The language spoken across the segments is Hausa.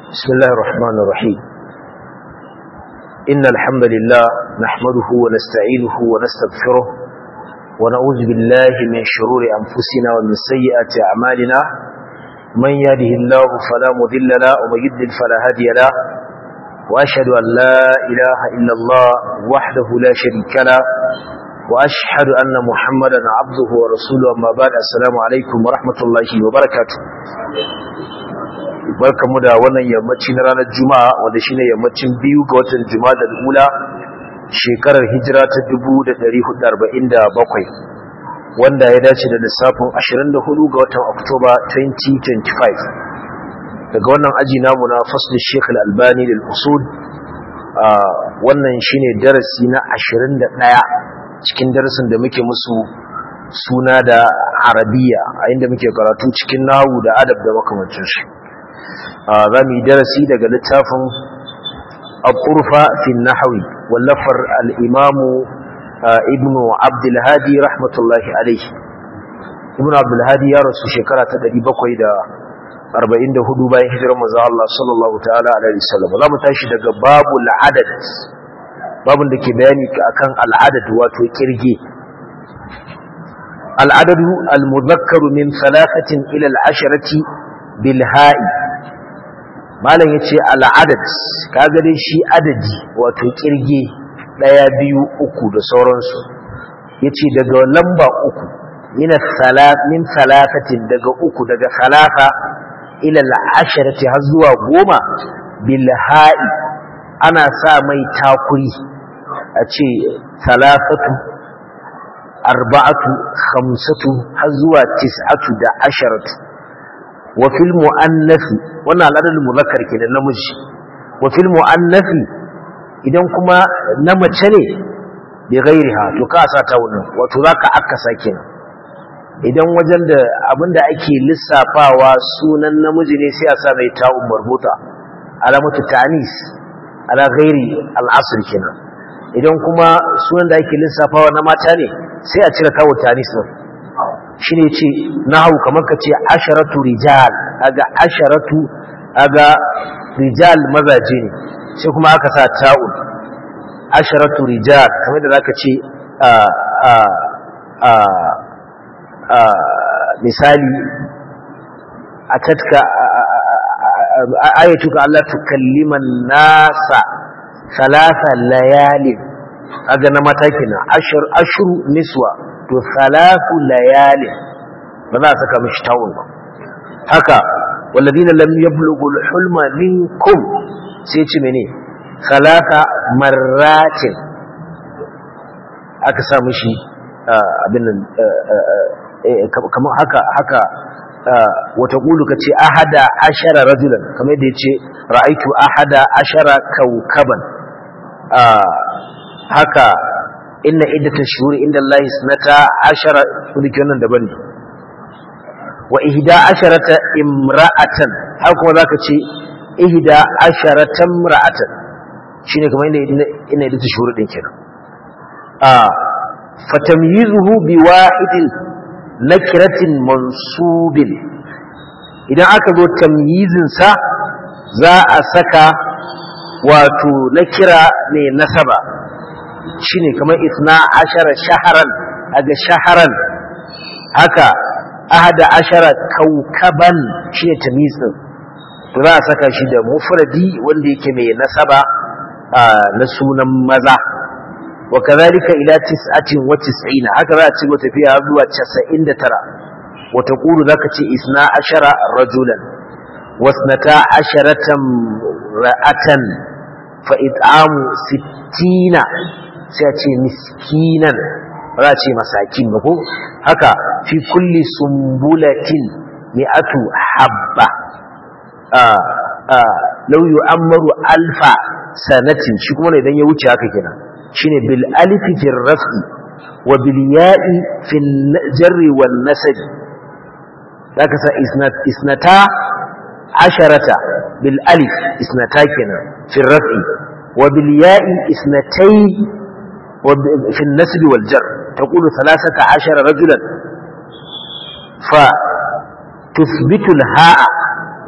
بسم الله الرحمن الرحيم إن الحمد لله نحمده ونستعينه ونستغفره ونعوذ بالله من شرور أنفسنا ومن سيئات أعمالنا من يهده الله فلا مذل له ومن يضلل فلا هادي له وأشهد أن لا إله إلا الله وحده لا شريك له وأشهد أن محمدا عبده ورسوله أما بعد السلام عليكم ورحمة الله وبركاته barkamu da wannan yammaci na ranar juma'a wanda shine yammacin biyu ga watan juma'a da ula shekarar hijira ta 1447 wanda ya dace da lissafin 24 ga watan oktoba 2025 daga wannan aji namu na faslin sheikh al-albani lil usul wannan shine darasi na 21 cikin darasin da muke musu suna da arabiya a inda muke karatu cikin nahu da adab da makamancin shi za mu yi darasi daga littafin al-turfa fi nahawi wallafar al-imamu ibn abdulhadi rahmatullahi alaihi ibn abdulhadi ya rasu shekara ta 744 bayan hijirar manzo Allah sallallahu ta'ala alaihi wasallam za mu tashi daga babu al-adad babun da ke bayani akan al-adad wato kirge al-adadu al-mudhakkaru min thalathatin ila al-asharati bil ha'i malam yace al'adad kaga dai shi adadi wato kirge daya biyu uku da sauransu yace daga lamba uku min salat min salatatin daga uku daga salata ila al'asharati har zuwa goma bil ha'i ana sa mai takuri a ce salatatu arba'atu khamsatu har zuwa tis'atu da asharatu wa fil mu'annafi wannan al'adar muzakkar kenan namiji wa fil mu'annafi idan kuma na mace ne bi ghairiha to ka sa ta wannan wato zaka akasa kenan idan wajen da abinda ake lissafawa sunan namiji ne sai a sa mai ta'un marbuta alamatu ta'nis ala ghairi al'asr kenan idan kuma sunan da ake lissafawa na mata ne sai a cire kawo ta'nis din shi ne ce nahu kamar ka ce asharatu rijal aga asharatu aga rijal mazaje ne sai kuma aka sa ta'un asharatu rijal kamar da zaka ce a a a a misali a tatka ayatuka Allah tukalliman nasa salasa layalin aga na matakina ashur ashru niswa to salatu layalin ba za a saka mishi tawun ba haka walladina lam yablughu al-hulma minkum sai ce mene salata marratin aka sa mishi abin nan kamar haka haka wata kulu ka ce ahada ashara rajulan kamar yadda ya ce ra'aitu ahada ashara kaukaban haka inna iddata shuhuri inda Allah sanata ashara kudi wannan daban ne wa ihda asharata imra'atan har kuma zaka ce ihda asharata imra'atan shine kamar inda inna iddata shuhuri din kenan a fatamyizuhu biwahidin nakiratin mansubin idan aka zo tamyizin sa za a saka wato nakira ne nasaba shine kamar isna ashara shaharan aga shaharan haka ahada ashara kaukaban shine tamyiz din to za a saka shi da mufradi wanda yake mai nasaba na sunan maza wa kadhalika ila tis'atin wa tis'ina haka za a ci tafiya zuwa 99 wa taqulu zaka ce isna ashara rajulan wasnata asharatan ra'atan fa it'amu sittina sai a ce miskinan ba za a ce masakin ba ko haka fi kulli sumbulatin mi'atu habba lau yu'ammaru alfa sanatin shi kuma idan ya wuce haka kenan shine bil alifi fi raf'i wa bil ya'i fi jarri wan nasab zaka sa isnata asharata bil alif isnata kenan fi raf'i wa bil ya'i isnatai في النسب والجر تقول ثلاثة عشر رجلا فتثبت الهاء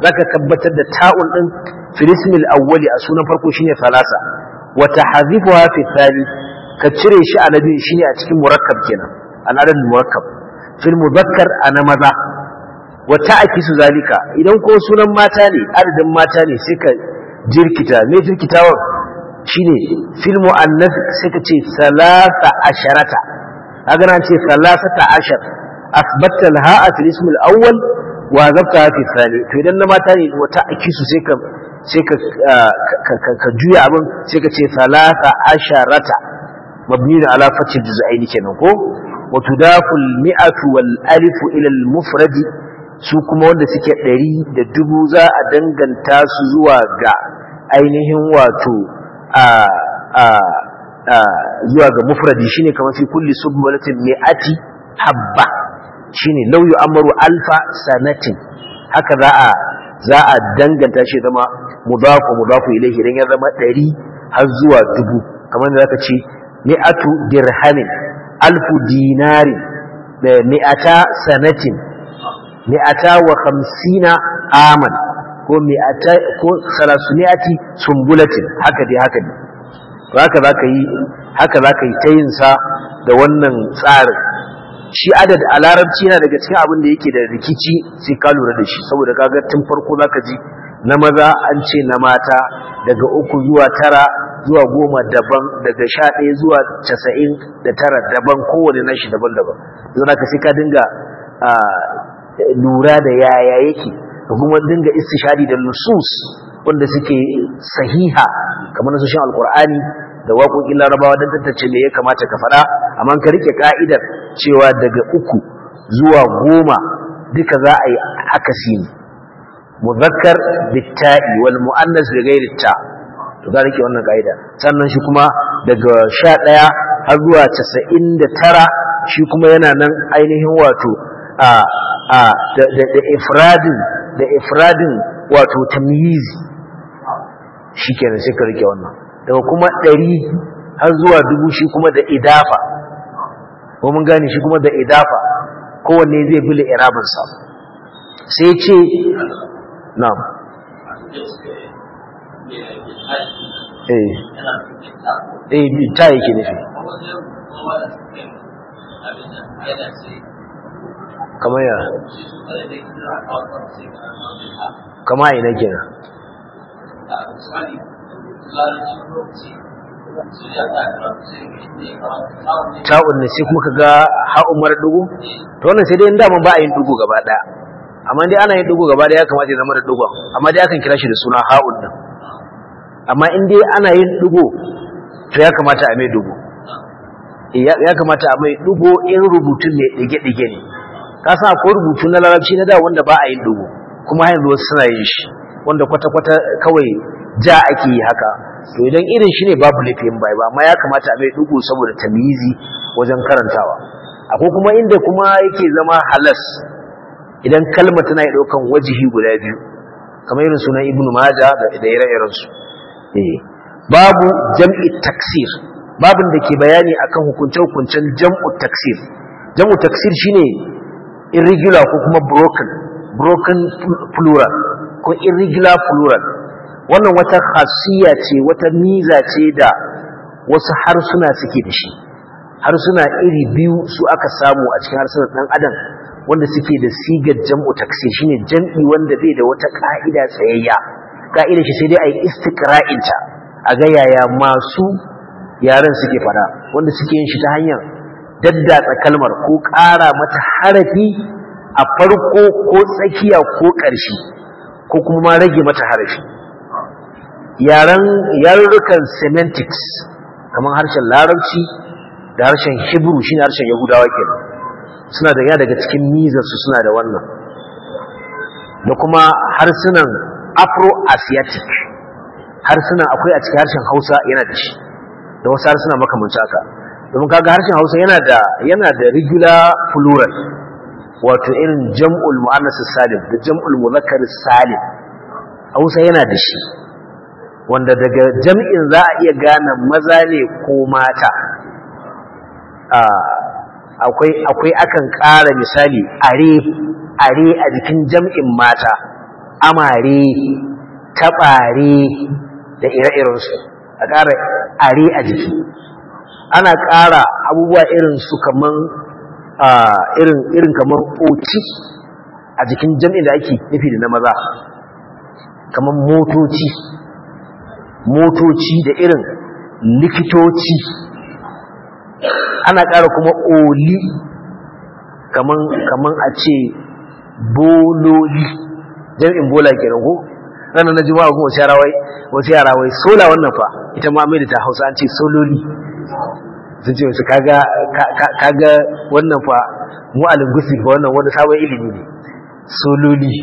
zaka tabbatar da ta'un din fil ismil awwali a sunan farko shine salasa wa tahzifuha fi thani ka cire shi a nabi shine a cikin murakkab kenan al'adad murakkab fil muzakkar ana maza wa ta'kisu zalika idan ko sunan mata ne adadin mata ne sai ka jirkita me jirkitawan shine fil muannas sai ka ce salasa asharata kaga nan ce salasata ashar asbatta al-ha'a fil ism al-awwal wa zabta fi thani to idan na mata ne wa ta'kisu sai ka sai ka ka juya abin sai ka ce salasa asharata mabni ala fathi juz'aini kenan ko wa tudafu al-mi'atu wal alifu ila al-mufrad su kuma wanda suke ɗari da dubu za a danganta su zuwa ga ainihin wato a a a zuwa ga mufradi shine kamar fi kulli submalatin mi'ati habba shine law yu'amaru alfa sanatin haka za a za a danganta shi zama mudafu mudafu ilayhi idan ya zama ɗari har zuwa dubu kamar da zaka ce mi'atu dirhamin alfu dinarin da mi'ata sanatin mi'ata wa khamsina aman ko mi'ata ko salasuniati sumbulatin haka dai haka ne to haka zaka yi haka zaka yi ta yin sa da wannan tsarin shi adad a larabci yana daga cikin abin da yake da rikici sai ka lura da shi saboda kaga tun farko zaka ji na maza an ce na mata daga uku zuwa tara zuwa goma daban daga sha ɗaya zuwa casa'in da tara daban kowane nashi daban-daban zai ka sai ka dinga lura da yaya yake da kuma dinga istishadi da nusus wanda suke sahiha kamar nasoshin alkur'ani da waƙoƙin larabawa don tantance me ya kamata ka faɗa amma ka rike ka'idar cewa daga uku zuwa goma duka za a yi akasi ne muzakkar bitta'i wal mu'annas bi ghairi ta to za rike wannan ka'ida sannan shi kuma daga sha ɗaya har zuwa casa'in da tara shi kuma yana nan ainihin wato a a da ifradin da ifradin wato tamyizi shikenan sai ka rike wannan daga kuma ɗari har zuwa dubu shi kuma da idafa ko mun gane shi kuma da idafa kowanne zai bile irabinsa sai ce na'am eh eh ta yake nufi kamar ya kama ina kenan ta'un ne sai kuma ka ga ha'un mara dugu to wannan sai dai in dama ba a yin dugu gaba daya amma dai ana yin dugu gaba daya ya kamata ya zama da dugu amma dai akan kira shi da suna ha'un din amma in dai ana yin dugu to ya kamata a mai dugu ya kamata a mai dugu in rubutun mai dige-dige ne ka san akwai rubutu na larabci na da wanda ba a yin dugu kuma yanzu wasu suna yin shi wanda kwata-kwata kawai ja ake yi haka to idan irin shi ne babu laifin bai ba amma ya kamata a mai dugu saboda tamizi wajen karantawa akwai kuma inda kuma yake zama halas idan kalma tana ɗaukan wajihi guda biyu kamar irin sunan ibnu maja da ire-iren su babu jam'i taksir babin da ke bayani akan hukunce-hukuncen jam'u taksir jam'u taksir shine irregular ko kuma broken broken plural ko irregular plural wannan wata khasiyya ce wata miza ce da wasu harsuna suke da shi harsuna iri biyu su aka samu a cikin harsunan dan adam wanda suke da sigar jam'u taksir shine jam'i wanda bai da wata ka'ida tsayayya ka'idar shi sai dai ayi istiqra'inta a ga yaya masu yaran suke fada wanda suke yin shi ta hanyar daddatsa kalmar ko ƙara mata harafi a farko ko tsakiya ko ƙarshe ko kuma ma rage mata harafi yaren yarurrukan semantics kamar harshen larabci da harshen hebrew shine harshen yahudawa kenan suna da ya daga cikin mizarsu suna da wannan da kuma harsunan afro-asiatic harsunan akwai a cikin harshen hausa yana da shi da wasu harsuna makamanci haka domin kaga harshen hausa yana da yana da regular plural wato irin jam'ul mu'annas salim da jam'ul muzakkar salim hausa yana da shi wanda daga jam'in za a iya gane maza ne ko mata akwai akwai akan ƙara misali are are a jikin jam'in mata amare taɓare da ire-irensu a ƙara are a jiki ana ƙara abubuwa irin su kaman irin irin kaman oci a jikin jam'in da ake nufi da na maza kaman motoci motoci da irin likitoci ana ƙara kuma oli kaman kaman a ce bololi jam'in bola kenan ko ranar na juma'a kuma wasu yara wai wasu yara wai sola wannan fa ita ma mai da ta hausa an ce sololi sun ce wasu kaga kaga wannan fa mu a linguistic fa wannan wani sabon ilimi ne sololi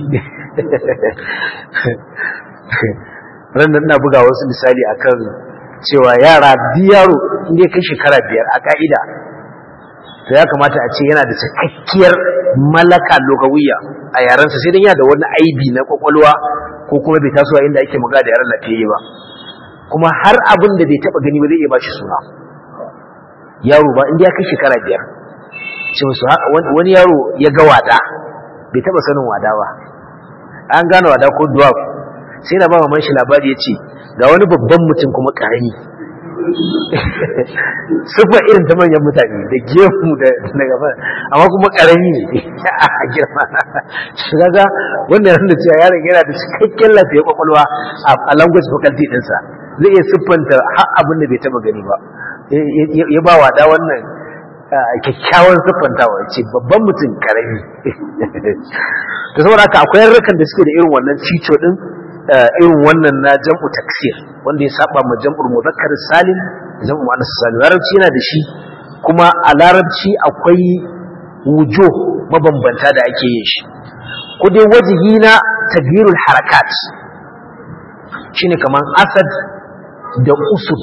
ranar na buga wasu misali akan cewa yara yaro inda ya kai shekara biyar a ka'ida to ya kamata a ce yana da cikakkiyar malaka lokawiya a yaransa sai dan yana da wani aibi na kwakwalwa ko kuma bai tasowa inda ake magana da yaran lafiyayye ba kuma har abin da bai taba gani ba zai iya bashi suna yaro ba inda ya kai shekara biyar ce musu wani yaro ya ga wada bai taba sanin wada ba an gane wada ko dwarf sai na ba maman shi labari ya ce ga wani babban mutum kuma karami sufa irin ta manyan mutane da gemu da gaba amma kuma karami ne a girma shi kaga wannan yana cewa yaron yana da cikakken lafiyar kwakwalwa a language faculty dinsa zai iya siffanta har abin da bai taba gani ba ya ba wada wannan kyakkyawan siffantawa ce babban mutum karami da saboda haka akwai yarrukan da suke da irin wannan cico din irin wannan na jam'u taksir wanda ya saba ma jam'ul muzakkar salim jam'u muannas salim larabci yana da shi kuma a larabci akwai wujo mabambanta da ake yin shi ko dai wajihi na tagyirul harakat shine kaman asad da usud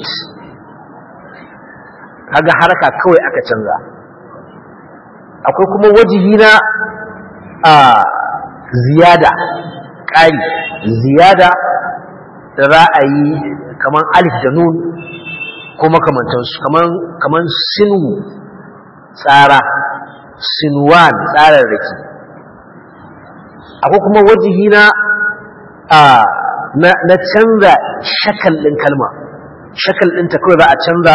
kaga haraka kawai aka canza akwai kuma wajihi na a ziyada ƙari ziyada da za a yi kaman alif da nun ko makamantansu kaman sinu tsara sinuwan tsararraki akwai kuma wajihi na na canza shakal ɗin kalma shakal ɗinta kawai za a canza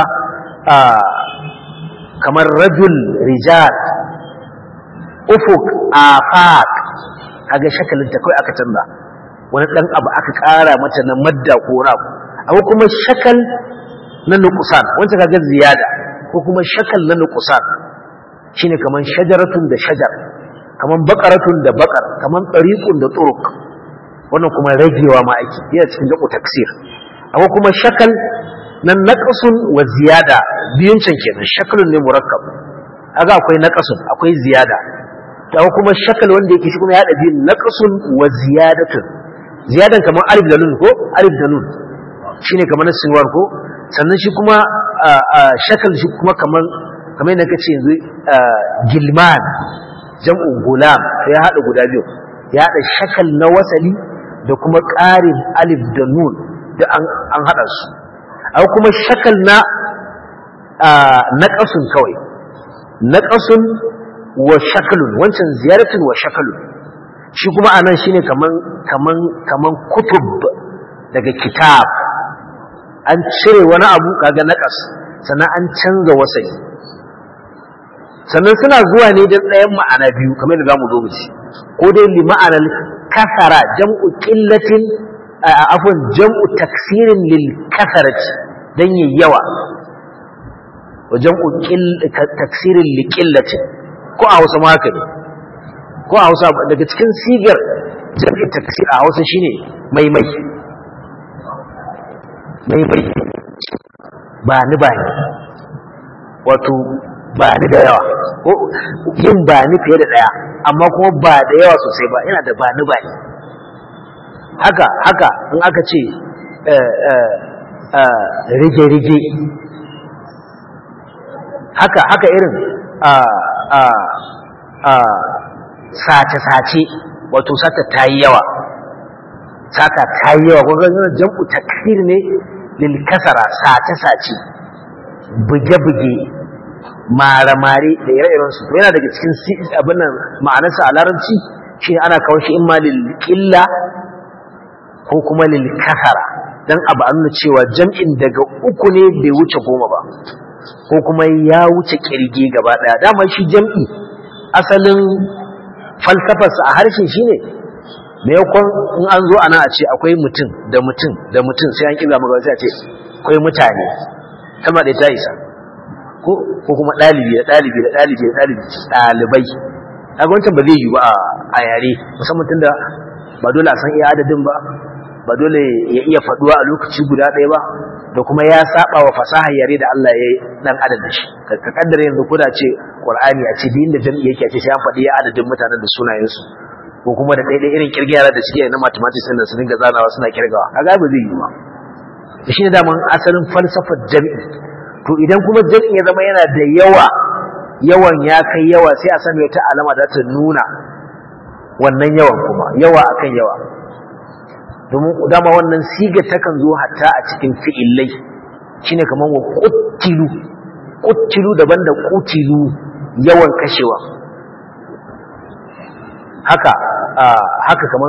kamar rajul rijal ufuk afaq kaga shakalinta kawai aka canza wani dan abu aka ƙara mata na madda ko wani abu abu kuma shakal na nuqsan wanda kaga ziyada ko kuma shakal na nuqsan shine kaman shajaratun da shajar kaman baqaratun da baqar kaman tariqun da turuq wannan kuma ragewa ma ake yana cikin dako taksir abu kuma shakal na naqsun wa ziyada biyun can kenan shakalun ne murakkab kaga akwai naqsun akwai ziyada da kuma shakal wanda yake shi kuma ya hada biyun naqsun wa ziyadatun ziyadan kamar alif da nun ko alif da nun shine kamar na sinwar ko sannan shi kuma shakal shi kuma kamar kamar yadda kace yanzu gilman jam'u gulam ya hada guda biyu ya hada shakal na wasali da kuma ƙarin alif da nun da an an hada su akwai kuma shakal na naqasun kawai naqasun wa shakalun wancan ziyaratun wa shakalun shi kuma anan shine kaman kaman kaman kutub daga kitab an cire wani abu kaga naqas sannan an canza wasai sannan suna zuwa ne da ɗayan ma'ana biyu kamar da zamu zo mu ci ko dai li ma'anar kasara jam'u qillatin afwan jam'u taksirin lil kasarati dan yayi yawa wa jam'u taksirin li qillatin ko a Hausa ma haka ne ko a Hausa daga cikin sigar jam'in taksir a Hausa shine maimai maimai ba ni ba ni wato ba ni da yawa ko yin ba ni fiye da daya amma kuma ba da yawa sosai ba yana da ba ni ba ni haka haka in aka ce rige-rige haka haka irin sace-sace wato sata ta yi yawa sata ta yi yawa ko ganin jam'u takfir ne lil kasara sace-sace buge-buge mare-mare da ire-iren su yana daga cikin abin nan ma'anarsa a larabci shi ana kawo shi imma lil qilla ko kuma lil kasara dan abu an cewa jam'in daga uku ne bai wuce goma ba ko kuma ya wuce kirge gaba daya dama shi jam'i asalin falsafarsa a harshen shine maimakon in an zo ana a ce akwai mutum da mutum da mutum sai an kira maka sai a ce akwai mutane kalma da ta isa ko kuma ɗalibi da ɗalibi da ɗalibi da ɗalibi ɗalibai kaga wancan ba zai yi ba a yare musamman tunda ba dole a san iya adadin ba ba dole ya iya faduwa a lokaci guda ɗaya ba da kuma ya saba wa fasahar yare da Allah ya yi dan adam da shi ka kaddara yanzu ko da ce Qur'ani a ce din da jami'i yake a ce sai an faɗi adadin mutanen da sunayensu ko kuma da ɗaiɗai irin kirge yara da suke na mathematics din da su dinga zanawa suna kirgawa kaga ba zai yi ba shi ne daman asalin falsafar jami'i to idan kuma jami'i ya zama yana da yawa yawan ya kai yawa sai a sami wata alama da ta nuna wannan yawan kuma yawa akan yawa domin dama wannan siga takan zo hatta a cikin fi'illai shine kamar wa quttilu quttilu daban da qutilu yawan kashewa haka haka kamar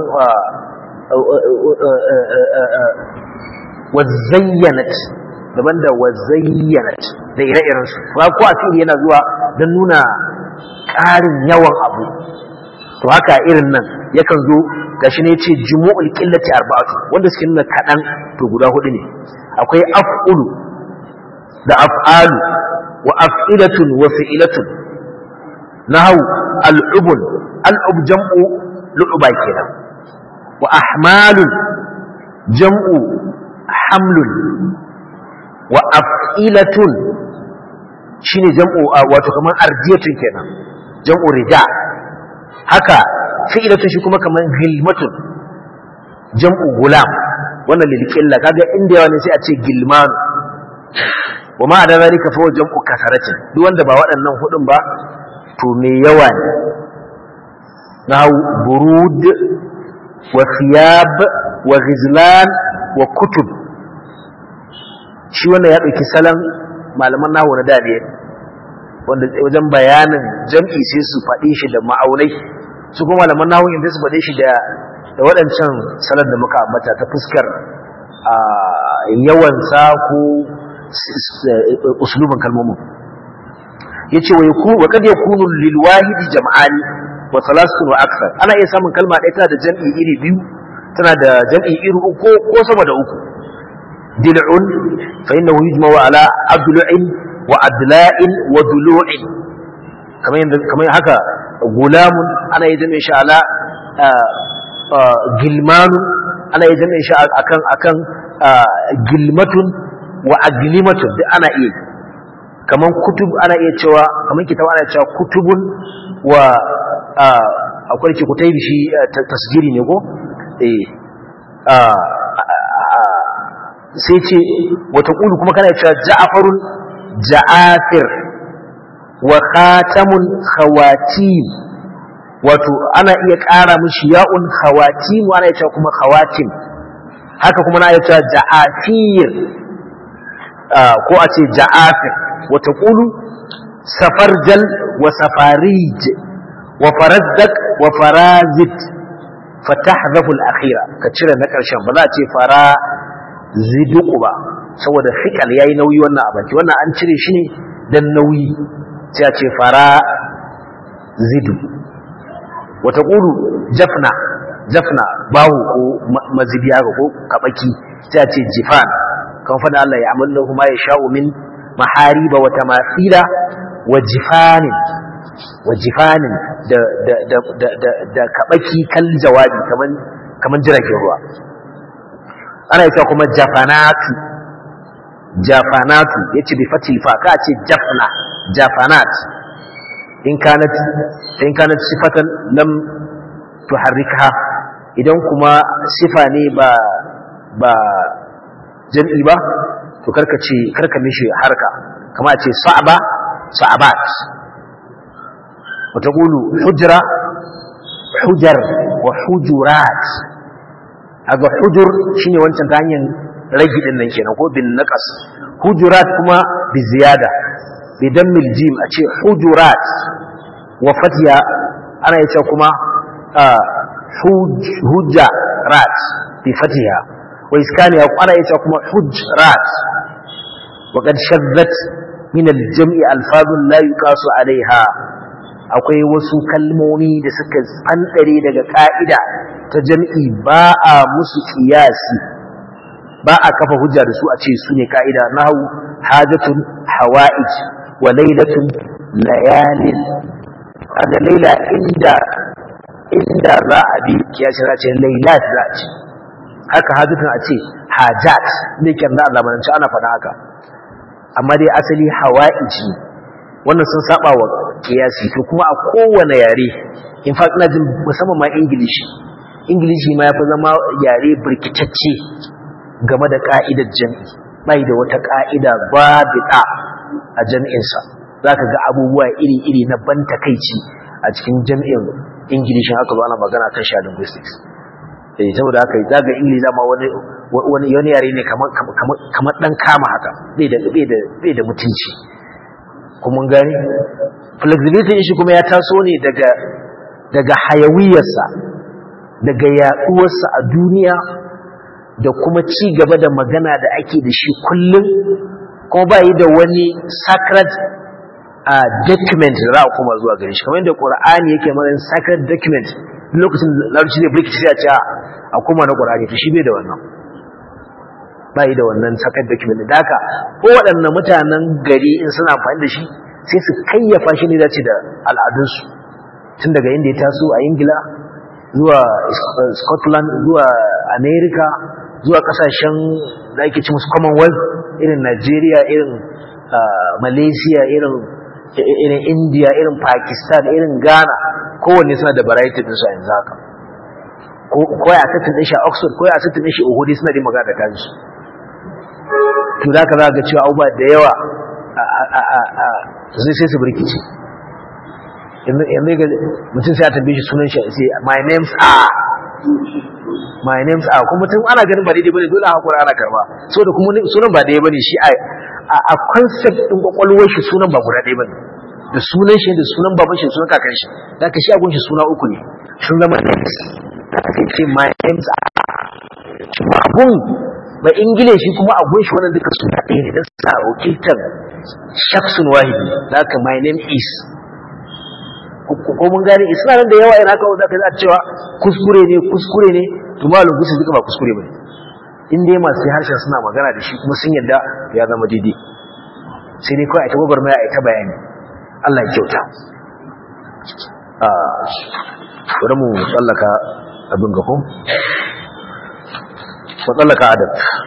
wa zayyanat daban da wa zayyanat da ire-iren su ba ko a fili yana zuwa don nuna ƙarin yawan abu to haka irin nan yakan zo gashi ne ce jumu'ul qillati arba'atu wanda suke nuna kadan to guda hudu ne akwai af'ulu da af'alu wa af'ilatun wa fi'ilatun nahu al'ubun al'ub jam'u lu'ba kenan wa ahmalun jam'u hamlun wa af'ilatun shine jam'u wato kamar ardiyatun kenan jam'u rida haka fi'ilatun shi kuma kamar gilmatun jam'u gulam wannan lilqilla kaga inda yawa ne sai a ce gilmanu wa ma da zalika fa jam'u kasaratin duk wanda ba waɗannan hudun ba to me yawa ne nahu burud wa thiyab wa ghizlan wa kutub shi wannan ya dauki salon malaman nahwu na da ne wanda wajen bayanin jam'i sai su faɗi shi da ma'aunai su kuma malaman nahwu inda su faɗe shi da da waɗancan salar da muka ambata ta fuskar yawansa ko uslubin kalmomin yace wa yakun wa kad yakunu lil wahid jam'ani wa thalathun wa akthar ana iya samun kalma ɗaya tana da jam'i iri biyu tana da jam'i iri uku ko sama da uku dil'un fa innahu yujma'u ala adlu'in wa adla'in wa dulu'in kamar yanda kamar haka gulamun ana iya jami'in shi ala gilmanun ana iya jami'in shi akan akan gilmatun wa aglimatun duk ana iya kaman kutub ana iya cewa kaman kitab ana cewa kutubun wa akwai ce kutai shi tasgiri ne ko eh sai ce wata kulu kuma kana cewa ja'farun ja'afir wa khatamun khawatim wato ana iya ƙara mishi ya'un khawatim ana iya cewa kuma khawatim haka kuma na iya cewa ja'afir ko a ce ja'afir wata ƙulu safarjal wa safarij wa farazdak wa farazit fatahzafu al-akhira ka cire na ƙarshen ba za a ce fara ziduku ba saboda fikal yayi nauyi wannan abanci wannan an cire shi ne dan nauyi sai a ce fara zidu wata ƙulu jafna jafna bahu ko mazibiya ko kabaki sai a ce jifan kan fada Allah ya amalu ma ya sha'u min mahariba wa tamathila wa jifanin wa jifanin da da da da da, da kabaki kal jawabi kaman kaman jiragen ruwa ana yasa kuma jafanatu jafanatu yace bi fatil fa ka ce jafna jafanat in kanat in kanat sifatan lam tuharrikha idan kuma sifa ne ba ba jam'i ba to karka ce karka mishi harka kama ce sa'aba sa'abat wata gulu hujra hujar wa hujurat aga hujur shine wancan ta hanyar ragi din nan kenan ko bin naqas hujurat kuma bi ziyada bi dammil jim a ce hujurat wa fatiya ana yace kuma hujjarat bi fatiha wa iskaniha qala ita kuma hujrat wa qad shaddat min al-jam'i alfazun la yuqasu alaiha akwai wasu kalmomi da suka tsantsare daga ka'ida ta jam'i ba a musu kiyasi ba a kafa hujja da su a ce su ne ka'ida nahu hajatun hawa'ij wa lailatun layalin da laila inda inda za a bi kiyasi za a ce lailat za a ce haka hajatun a ce hajat ne kyan da zamanance ana faɗa haka amma dai asali hawa'ij ne wannan sun saba wa kiyasi to kuma a kowane yare in fact ina jin musamman ma ingilishi ingilishi ma ya fi zama yare birkitacce game da ka'idar jam'i bai da wata ka'ida babita a jam'insa za ka ga abubuwa iri-iri na ban takaici a cikin jam'in ingilishin haka ba ana magana kan sha linguistics eh saboda haka za ga ingilishi ma wani wani wani yare ne kamar kamar dan kama haka bai da bai da bai da mutunci kuma gani flexibility shi kuma ya taso ne daga daga hayawiyarsa daga yaduwarsa a duniya da kuma ci gaba da magana da ake da shi kullum kuma ba yi da wani sacred uh, document da za a kuma zuwa gare shi kamar yadda ƙur'ani yake matsayin sacred document lokacin larabci ne birki sai a ce a kuma na ƙur'ani to shi bai da wannan ba yi da wannan sacred document da haka ko waɗannan mutanen gari in suna amfani da shi sai su kayyafa shi ne dace da al'adunsu tun daga inda ya taso a ingila zuwa scotland zuwa america zuwa kasashen da ake ci musu commonwealth irin nigeria irin malaysia irin irin india irin pakistan irin ghana kowanne suna da variety din su a yanzu haka ko ya sattin din shi a oxford ko ya sattin din shi uhudi suna da magana da kansu to da ka za ga cewa abubuwa da yawa zai sai su birkice yanzu ga mutum sai a tambaye shi sunan shi sai my name's are my name's are kuma mutum ana ganin ba daidai bane dole hakura ana karba so da kuma sunan ba daidai bane shi a concept din kwakwalwar shi sunan ba guda ɗaya bane da sunan shi da sunan baban shi sunan kakan shi da ka shi a gunshi suna uku ne sun zama names sai ce my name's are abun ba ingilishi kuma a gunshi wannan duka suna ɗaya ne don sa wakiltar shaksun wahidi da haka my name is ko mun gane isna nan da yawa yana kawo zaka za cewa kuskure ne kuskure ne to malum gusu duka ba kuskure bane in dai masu harshen suna magana da shi kuma sun yarda ya zama daidai sai dai kawai a ta gwagwarmaya a ta bayani Allah ya kyauta bari mu tsallaka abin gafo mu tsallaka adab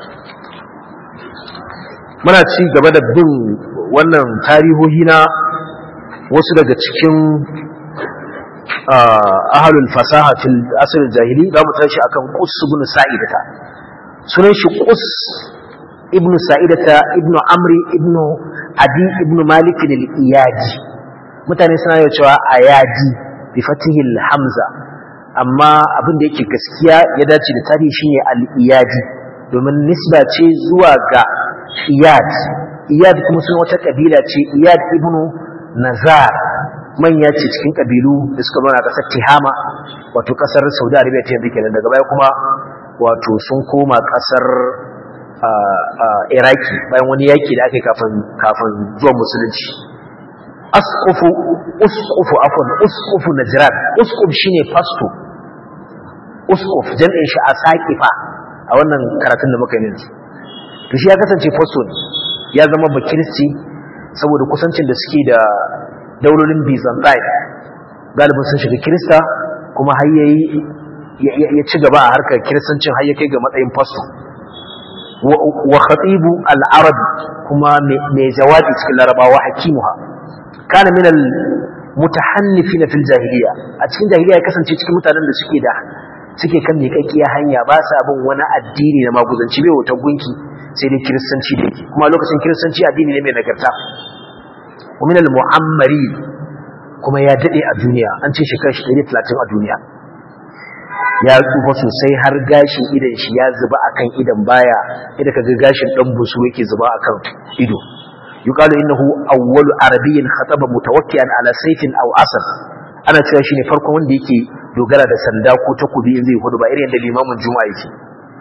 muna ci gaba da bin wannan tarihohi na wasu daga cikin ahalul fasaha fil asr jahili za mu tashi akan qus ibn sa'idata sunan shi qus ibn sa'idata ibn amri ibn adi ibn malik al-iyadi mutane suna yau cewa ayadi bi fatihil hamza amma abin da yake gaskiya ya dace da tarihi shine al-iyadi domin nisba ce zuwa ga iyad iyad kuma sun wata kabila ce iyad ibnu nazar manya ce cikin kabilu da suka zauna kasar tihama wato kasar saudi arabia ta yanzu kenan daga baya kuma wato sun koma kasar iraki bayan wani yaki da aka yi kafin zuwan musulunci askufu uskufu afon uskufu najran uskuf shine fasto uskuf jam'in shi a saƙifa a wannan karatun da muka yi yanzu to shi ya kasance fasto ne ya zama bakirci saboda kusancin da suke da daulolin byzantine galibin sun shiga kirista kuma har yayi ya ci gaba a harkar kiristancin har ya kai ga matsayin fasto wa khatibu al-arab kuma mai jawabi cikin larabawa hakimuha kana min al-mutahannifin fil jahiliya a cikin jahiliya ya kasance cikin mutanen da suke da suke kan miƙaƙƙiya hanya ba sa bin wani addini na maguzanci bai wutar gunki sai dai kiristanci da yake kuma lokacin kiristanci addini ne mai nagarta ومن المعمرين kuma ya dade a duniya an ce shekara shi 130 a duniya ya tsufa sosai har gashin idan shi ya zuba akan idan baya idan kaga gashin dan busu yake zuba akan ido yuqalu innahu awwalu arabiyyin khataba mutawakkian ala sayfin aw asad ana cewa shine farkon wanda yake dogara da sanda ko takobi in zai hudu ba irin da limamin juma'a yake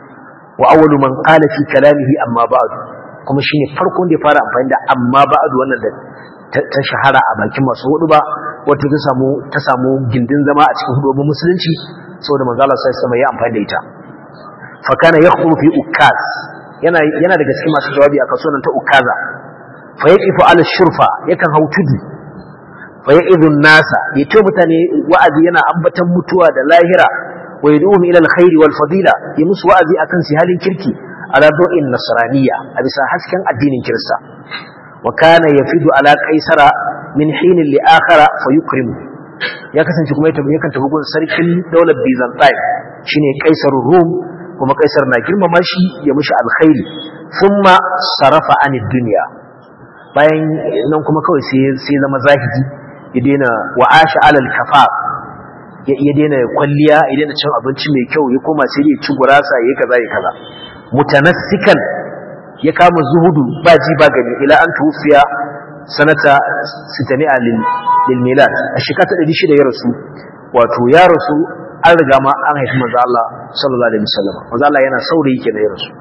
wa awwalu man qala fi kalamihi amma ba'd kuma shine farkon da ya fara amfani da amma ba'd wannan da ta shahara a bakin masu hudu ba wata ta samu ta samu gindin zama a cikin hudubin musulunci saboda manzo Allah sai sama ya amfani da ita fa kana yakhuru fi ukaz yana yana daga cikin masu jawabi a kasuwan ta ukaza fa yaqifu ala shurfa yakan hau tudu fa ya'idhu nasa yace mutane wa'azi yana ambatan mutuwa da lahira wa yad'uhum ila alkhairi wal fadila ya musu wa'azi akan su halin kirki ala do'in nasraniyya a bisa hasken addinin kirista wa kana yafidu ala qaisara min hin li akhara fa yukrimu ya kasance kuma yakan tafi gun sarkin daular byzantine shine kaisarur rum kuma kaisar na girmama shi ya mushi alkhairi thumma sarafa anid dunya bayan nan kuma kawai sai sai zama zahidi ya daina wa'asha alal kafaf ya daina kwalliya ya daina cin abinci mai kyau ya koma sai ya ci gurasa ya kaza ya kaza mutanassikan ya kama zuhudu ba ji ba gani ila an tufiya sanata sitani'a lil lil milad a shekara ta 600 ya rasu wato ya rasu an riga ma an haifi manzo Allah sallallahu alaihi wasallam manzo Allah yana saurayi kenan ya rasu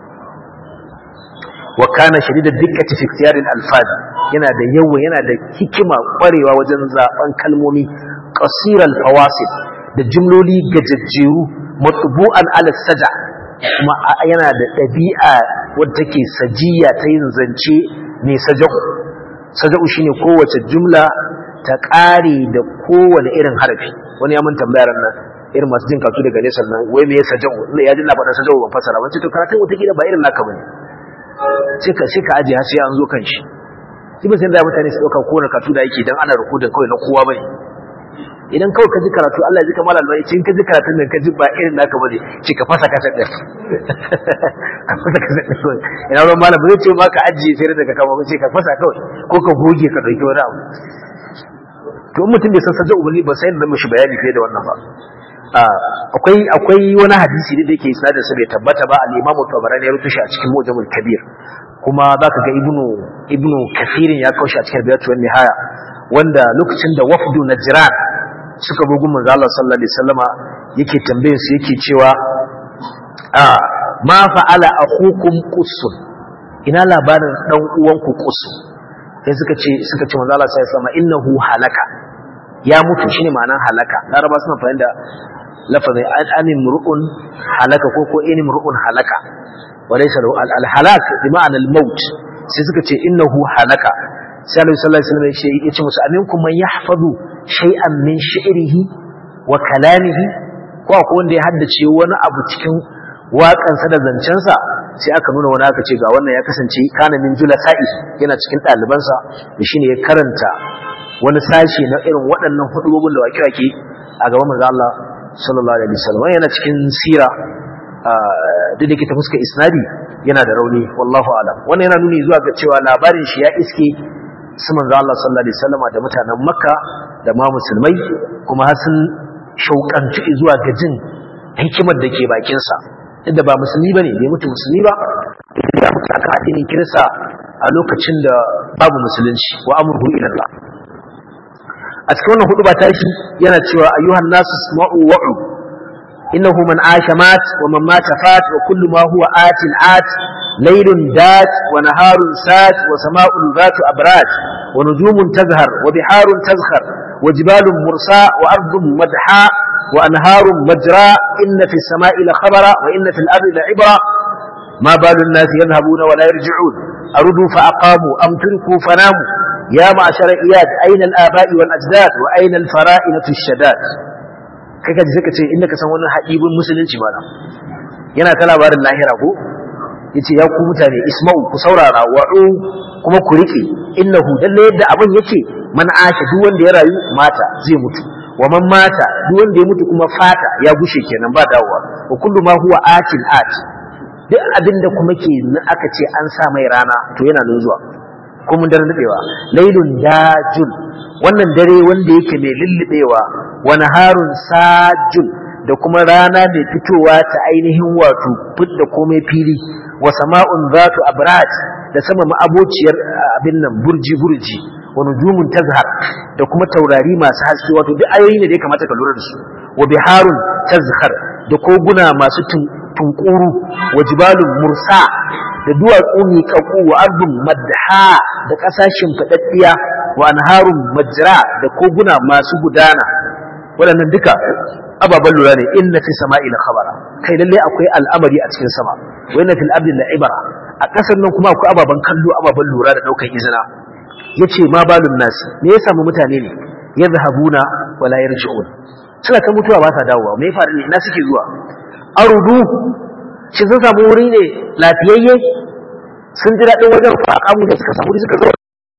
wa kana shadidad dikkati fi ikhtiyar al alfaz yana da yawa yana da hikima kwarewa wajen zaben kalmomi qasiral fawasid da jumloli gajajjeru matbu'an ala saja kuma yana da ɗabi'a wadda take sajiya ta yin zance ne saja'u saja'u shine kowace jumla ta ƙare da kowane irin harafi wani ya mun tambayar nan irin masu jin katu daga nesa nan wai me saja'u ya ji na faɗa saja'u ban fasara ban ce to karatun wata gida ba irin naka bane sai ka sai ka aje har sai an zo kan shi shi ba sai da mutane su ɗauka kowane katu da yake dan ana rukudin kawai na kowa bane idan kawai ka ji karatu Allah ya ji kamar albai cin ka ji karatun nan ka ji ba irin naka bane ce ka fasa kasa din ka fasa kasa din ina ruwan malam ba zai ce ma ka ajiye sai daga kama ce ka fasa kawai ko ka goge ka dauki wani abu to mutum bai san sajja ubanni ba sai da mishi bayani fiye da wannan ba akwai akwai wani hadisi da yake isnadin sa bai tabbata ba al-Imam Tabarani ya rubuta shi a cikin Mujamul Kabir kuma zaka ga Ibnu Ibnu Kathirin ya kaushe a cikin Bidatul Nihaya wanda lokacin da wafdu Najran suka bugu manzo Allah sallallahu alaihi wasallama yake tambayar su yake cewa a ma fa'ala akhukum qussun ina labarin dan uwanku qussu sai suka ce suka ce manzo Allah sallallahu alaihi wasallama innahu halaka ya mutu shine ma'anar halaka laraba suna fahimta lafazin anim ru'un halaka ko ko inim ru'un halaka walaysa al halak bi ma'ana al maut sai suka ce innahu halaka sai Annabi sallallahu alaihi wasallam ya ce musu aminkum man yahfazu shay'an min shi'rihi wa kalamihi ko akwai wanda ya haddace wani abu cikin waƙansa da zancensa sai aka nuna wani aka ce ga wannan ya kasance kana min julasa'i yana cikin ɗalibansa da shine ya karanta wani sashi na irin waɗannan hudubobin da wake-wake a gaban manzo Allah sallallahu alaihi wasallam yana cikin sira duk da ke ta fuska isnadi yana da rauni wallahu alam wannan yana nuni zuwa ga cewa labarin shi ya iske su manzo Allah sallallahu alaihi wasallam da mutanen Makka da ma musulmai kuma har sun shauƙanci zuwa ga jin hikimar da ke bakin sa inda ba musulmi bane bai mutu musulmi ba ya mutu aka addinin kirista a lokacin da babu musulunci wa amruhu ila Allah a cikin wannan hudu ba tashi yana cewa ayyuhan nasu isma'u wa'u innahu man asha mat wa man mata fat wa kullu ma huwa atin at laylun dat wa naharun sat wa sama'un zatu abrad wa nujumun tazhar wa biharun tazkhar wa jibalun mursa wa ardun madha wa anharun majra inna fi as-sama'i la khabara wa inna fil ardi la ibra ما بال الناس يذهبون ولا يرجعون أردوا فأقاموا أم تركوا فناموا يا معشر إياد أين الآباء والأجداد وأين الفرائنة الشداد kaka ji suka ce inda ka san wannan haƙibin musulunci mana yana ta labarin lahira ko yace ya ku mutane isma'u ku saurara wa'u kuma ku rike innahu dalle yadda abin yake man asha duk wanda ya rayu mata zai mutu wa man mata duk wanda ya mutu kuma fata ya gushe kenan ba dawowa wa kullu ma huwa atil at duk abin da kuma ke aka ce an sa mai rana to yana nan zuwa ko mun daren daɗewa lailun dajun wannan dare wanda yake mai lullubewa wa naharun sajun da kuma rana mai fitowa ta ainihin wato fidda komai fili wa sama'un zatu abrad da sama ma'abociyar abin nan burji burji wa nujumun tazhar da kuma taurari masu haske wato duk ayoyi ne da ya kamata ka lura da su wa biharun tazhar da koguna masu tunkuru wa jibalun mursa da duwatsu miƙaƙu wa ardun madha da ƙasashen faɗaɗɗiya wa anharun majra da koguna masu gudana waɗannan duka ababen lura ne inna fi sama'il khabara kai lalle akwai al'amari a cikin sama wa inna fil ardi la'ibara a ƙasar nan kuma akwai ababen kallo ababen lura da ɗaukar izina yace ma balun nasi me ya samu mutane ne yadhhabuna wa la yarji'un suna ta mutuwa ba sa dawowa me ya faru ne ina suke zuwa arudu shi sun samu wuri ne lafiyayye sun ji daɗin wajen faƙamu da suka samu suka zo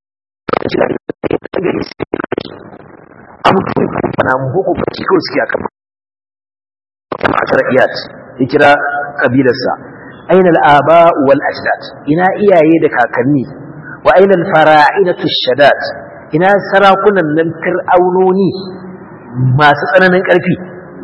abubuwan kamfana mu ko bacci kawai suke a kama kuma a iyat ya kira kabilarsa aina al'aba wal ajdad ina iyaye da kakanni wa aina al-fara'inatu shadat ina sarakunan nan fir'aunoni masu tsananin ƙarfi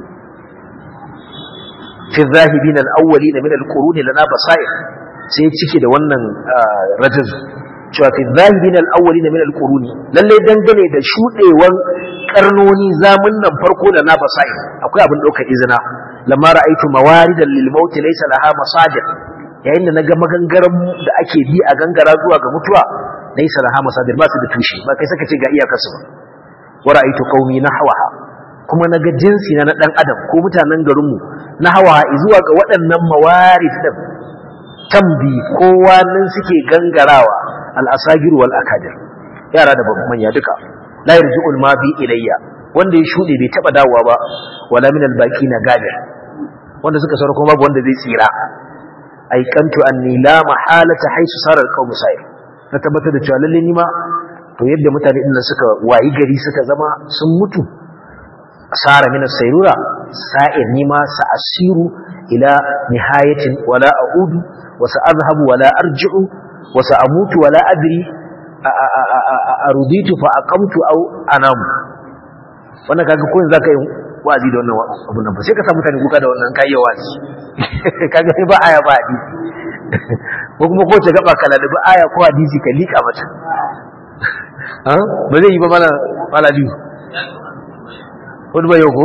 fi zahibin al-awwalin min al-qurun lana basair sai cike da wannan rajaz cewa fi zahibin al-awwalin min al-qurun lalle dangane da shudewan karnoni zamun nan farko da na basair akwai abin daukar izina lamma ra'aytu mawaridan lil maut laysa laha masajid yayin da naga magangaran da ake bi a gangara zuwa ga mutuwa laysa laha masajid ba su da tushe ba kai saka ce ga iyakarsu ba wa ra'aytu qaumi nahwaha kuma na ga jinsi na ɗan adam ko mutanen garinmu na hawa zuwa ga waɗannan mawarid ɗin tambi kowa nan suke gangarawa al'asagiru wal akadir yara da manya duka la yarji'ul ma bi ilayya wanda ya shuɗe bai taɓa dawowa ba wala min albaqi na gadir wanda suka saura kuma babu wanda zai tsira aikantu anni la mahalata haisu sarar qawmu sa'ir na tabbatar da cewa lalle ni ma to yadda mutane din suka wayi gari suka zama sun mutu sara min as-sayrura sa'ir nima sa'asiru ila nihayatin wala a'udu wa sa'adhhabu wala arji'u wa sa'amutu wala adri aruditu fa aqamtu aw anamu wannan kaga ko yanzu zaka yi wazi da wannan abun nan ba sai ka samu mutane kuka da wannan kai wazi kaga sai ba aya ba hadisi ko kuma ko ta gaba kala da ba aya ko hadisi ka lika mata ba zai yi ba mala malali wani ba yau ko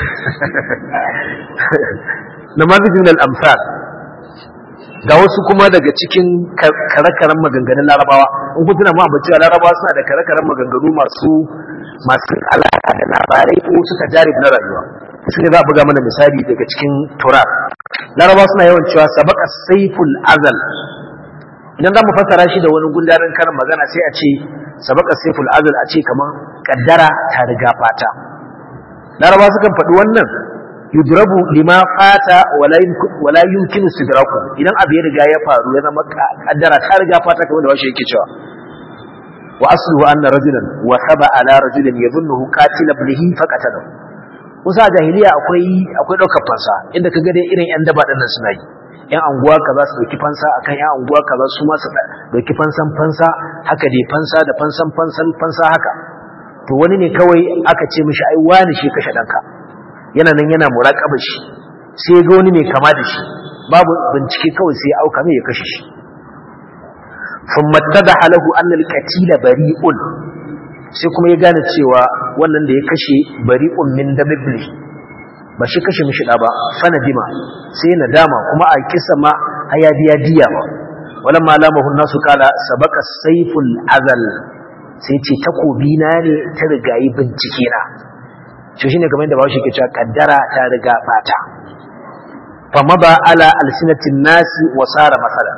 na mazijin al'amsar ga wasu kuma daga cikin kare-karen maganganun larabawa in kun tuna ma cewa larabawa suna da kare-karen maganganu masu masu alaƙa da labarai ko suka jarib na rayuwa su ne za a buga mana misali daga cikin tura larabawa suna yawan cewa sabaka saiful azal idan za mu fassara shi da wani gundarin karin magana sai a ce sabaka saiful azal a ce kamar kaddara ta riga fata laraba sukan faɗi wannan yudrabu lima fata wala yumkinu sidraku idan abu ya riga ya faru ya zama kaddara ta riga fata kamar da washe yake cewa wa asluhu anna rajulan wa saba ala rajulin yadhunnuhu qatil ibnihi faqatalahu kusa jahiliya akwai akwai daukar fansa inda kaga dai irin yan daba dinnan suna yi yan anguwa kaza su dauki fansa akan yan anguwa kaza su ma su dauki fansan fansa haka dai fansa da fansan fansan fansa haka to wani ne kawai aka ce mishi ai wani shi kashe danka yana nan yana muraƙaba shi sai ga wani mai kama da shi babu bincike kawai sai auka mai ya kashe shi thumma tadaha lahu anna al-qatila bari'un sai kuma ya gane cewa wannan da ya kashe bari'un min dabibli ba shi kashe mishi da ba fanadima sai nadama kuma a kisa ma haya biya diya ba walamma lamahu nasu kala sabaka sayful azal sai ce takobi na ne ta rigayi bincike na shi shine kamar yadda bawo shi ke cewa kaddara ta riga fata fa maba ala alsinatin nasi wa sara masala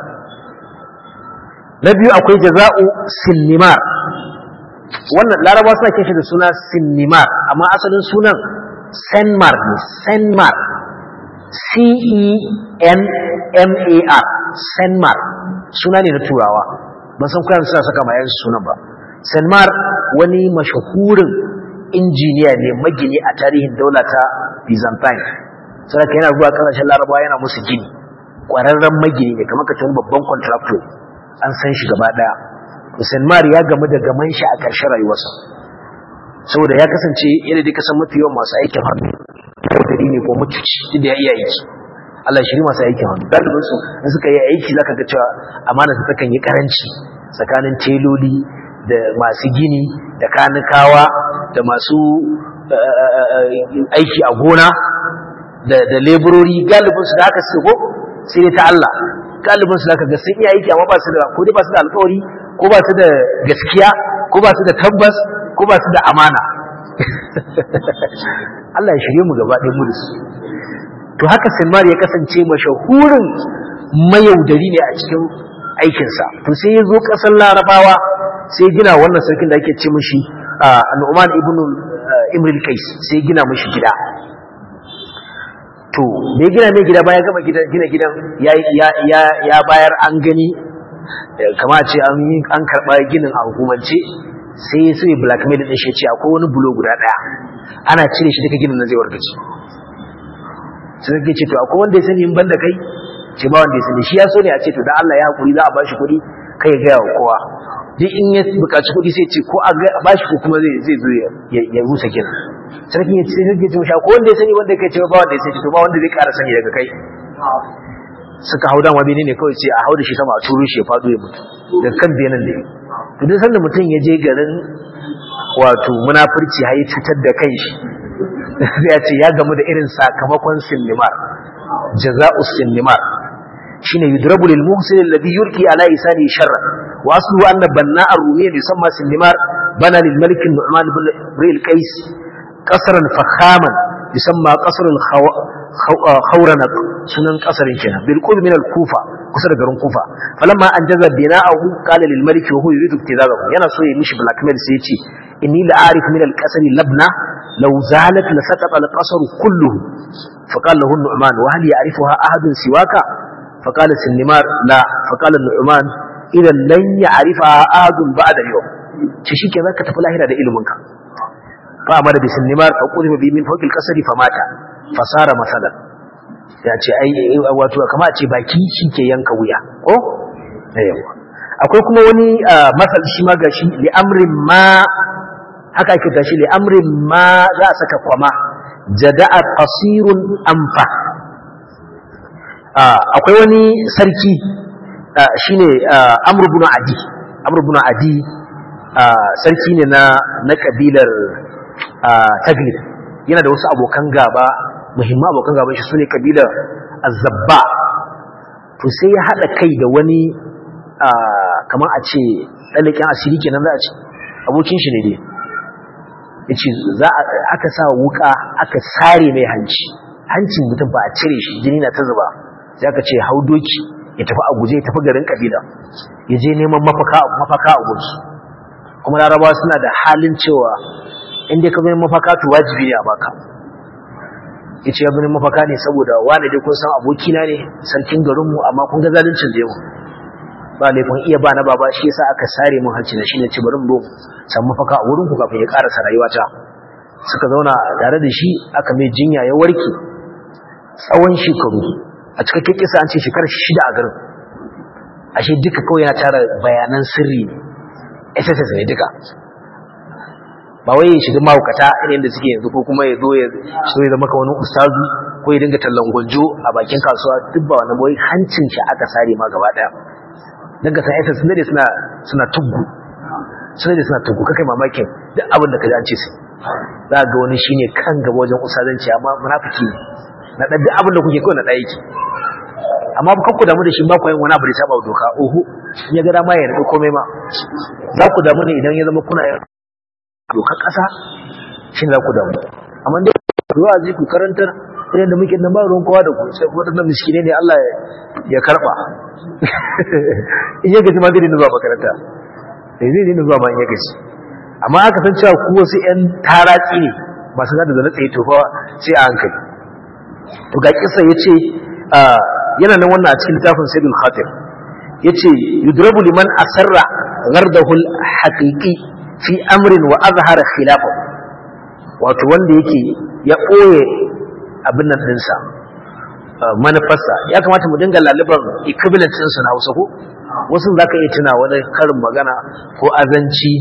na biyu akwai jaza'u sinnimar wannan larabawa suna kishi da suna sinnimar amma asalin sunan senmar ne senmar c e n m a r senmar suna ne na turawa ban san kuyan suna saka ma yansu sunan ba Sanmar wani mashahurin injiniya ne magini a tarihin daula ta Byzantine. Saraka yana zuwa kasashen Larabawa yana musu gini. Ƙwararren magini ne kamar kace babban contractor an san shi gaba daya. Sanmar ya gamu da gaman shi a ƙarshen rayuwarsa. Saboda ya kasance yadda dai kasan mafi yawan masu aikin hannu. Kudiri ne ko mutuci duk da ya iya aiki. Allah shiri masu aikin hannu. Dalibin su in suka yi aiki zaka ga cewa amana su takan yi karanci tsakanin teloli da masu gini da kanikawa da masu aiki a gona da da leburori galibin su da haka su ko sai dai ta Allah galibin su da ga sun iya aiki amma ba su da ko dai ba su da alƙawari ko ba su da gaskiya ko ba su da tabbas ko ba su da amana Allah ya shirye mu gaba ɗaya mu da su to haka Salman ya kasance mashahurin mayaudari ne a cikin aikinsa to sai ya zo ƙasar larabawa sai gina wannan sarkin da ake ce mashi al'uman ibn imril kais sai gina mashi gida to da ya gina mai gida bayan gama gina gidan ya bayar an gani kama ce an karɓa ginin a hukumance sai ya sai blackmail ɗin shi ce akwai wani bulo guda ɗaya ana cire shi duka ginin na zai wargace sai zai ce to akwai wanda ya sani in banda kai ce ba wanda ya sani shi ya so ne a ce to da Allah ya hakuri za a bashi kuɗi kai ya gaya wa kowa duk in ya buƙaci kuɗi sai ce ko a bashi ko kuma zai zai zo ya rusa ginin sarkin ya ce sai ce mishi akwai wanda ya sani wanda kai ce ba wanda ya sani to ba wanda zai ƙara sani daga kai suka hau dama bene ne kawai ce a hau da shi sama a turo shi ya faɗo ya mutu da kan benin da to duk sanda mutum ya je garin wato munafurci har ya cutar da kanshi sai ya ce ya gamu da irin sakamakon sinimar jaza'u sinimar shine yudrabu lil muhsin alladhi yurki ala isani sharra wa aslu anna banna ar-rumiyya yusamma sinimar bana lil malik nu'man ibn ril qais qasran fakhaman yusamma qasr al khawranaq sunan qasarin kenan bil qurb min al kufa kusa da garin kufa falamma anjaza bina'ahu qala lil malik wa huwa yuridu ibtidaa'ahu yana so ya mishi blackmail sai ya ce inni la a'rif min al qasri labna law zalat la saqata al qasru kulluhu فقال له النعمان وهل يعرفها أحد سواك فقال سنمار لا فقال النعمان إذا لن يعرفها أحد بعد اليوم شيء كذا كتب الله هذا إلمك فأمر بسنمار فقذف به من فوق القصر فمات فصار مثلا ya ce ai wato kama ce baki shi ke yanka wuya ko yawa akwai kuma wani masal shi ma gashi li amrin ma haka ake tashi li amrin ma za a saka kwama jada'a qasirun anfa akwai wani sarki shine amr ibn adi amr ibn adi sarki ne na na kabilar taglib yana da wasu abokan gaba muhimman abokan gaban shi sune kabilar azzabba to sai ya hada kai da wani kamar a ce dalikin asiri kenan za a ce abokin shi ne dai yace za aka sa wuka aka sare mai hanci hancin mutum ba a cire shi jini na ta zuba sai aka ce hau doki ya tafi a guje ya tafi garin kabila ya je neman mafaka mafaka a gunsu kuma larabawa suna da halin cewa in dai ka zo mafaka to wajibi ne a baka yace ya bani mafaka ne saboda wani dai kun san abokina ne sarkin garinmu amma kun ga zaluncin da yau ba laifin iya ba na baba shi yasa aka sare mun hanci na shine ci barin bo san mafaka a wurin ku kafin ya karasa rayuwata suka zauna tare da shi aka mai jinya ya warke tsawon shekaru a cikakken kisa an ce shekarar shida a garin ashe duka kawai yana tara bayanan sirri SSS ne duka ba wai ya shiga mahaukata irin da suke yanzu ko kuma ya zo ya so ya zama ka wani ustazu ko ya dinga tallan gwanjo a bakin kasuwa duk ba wani boye hancin shi aka sare ma gaba daya dan ka san SS sun dade suna suna tuggu sun dade suna tuggu kakai mamakin duk abin da ka ji an ce sai za ga wani shine kan gaba wajen ustazanci amma munafiki ne na dan duk abin da kuke kawai na daya yake amma ba ku damu da shi ba ku yin wani abu da saba doka oho in ya ga dama ya rada komai ma za ku damu ne idan ya zama kuna yin dokar ƙasa shi ne za ku damu amma dai zuwa zai ku karantar irin da muke nan ba ruwan kowa da ku sai waɗannan miskine ne Allah ya karɓa in ya gaji ma zai zuwa makaranta sai zai dina zuwa ma in ya gaji amma aka san cewa ku wasu ƴan taratsi ne masu gada da na tsaye tofa sai a hankali to ga kisa ya ce yana nan wannan a cikin littafin sayyidul khatir ya ce yudrabu liman asarra gardahu al-haqiqi fi amrin wa azhara khilafa wato wanda yake ya ɓoye abin nan ɗinsa manufarsa ya kamata mu dinga laliban equivalent ɗinsu na hausa ko wasu za ka iya tuna wani karin magana ko azanci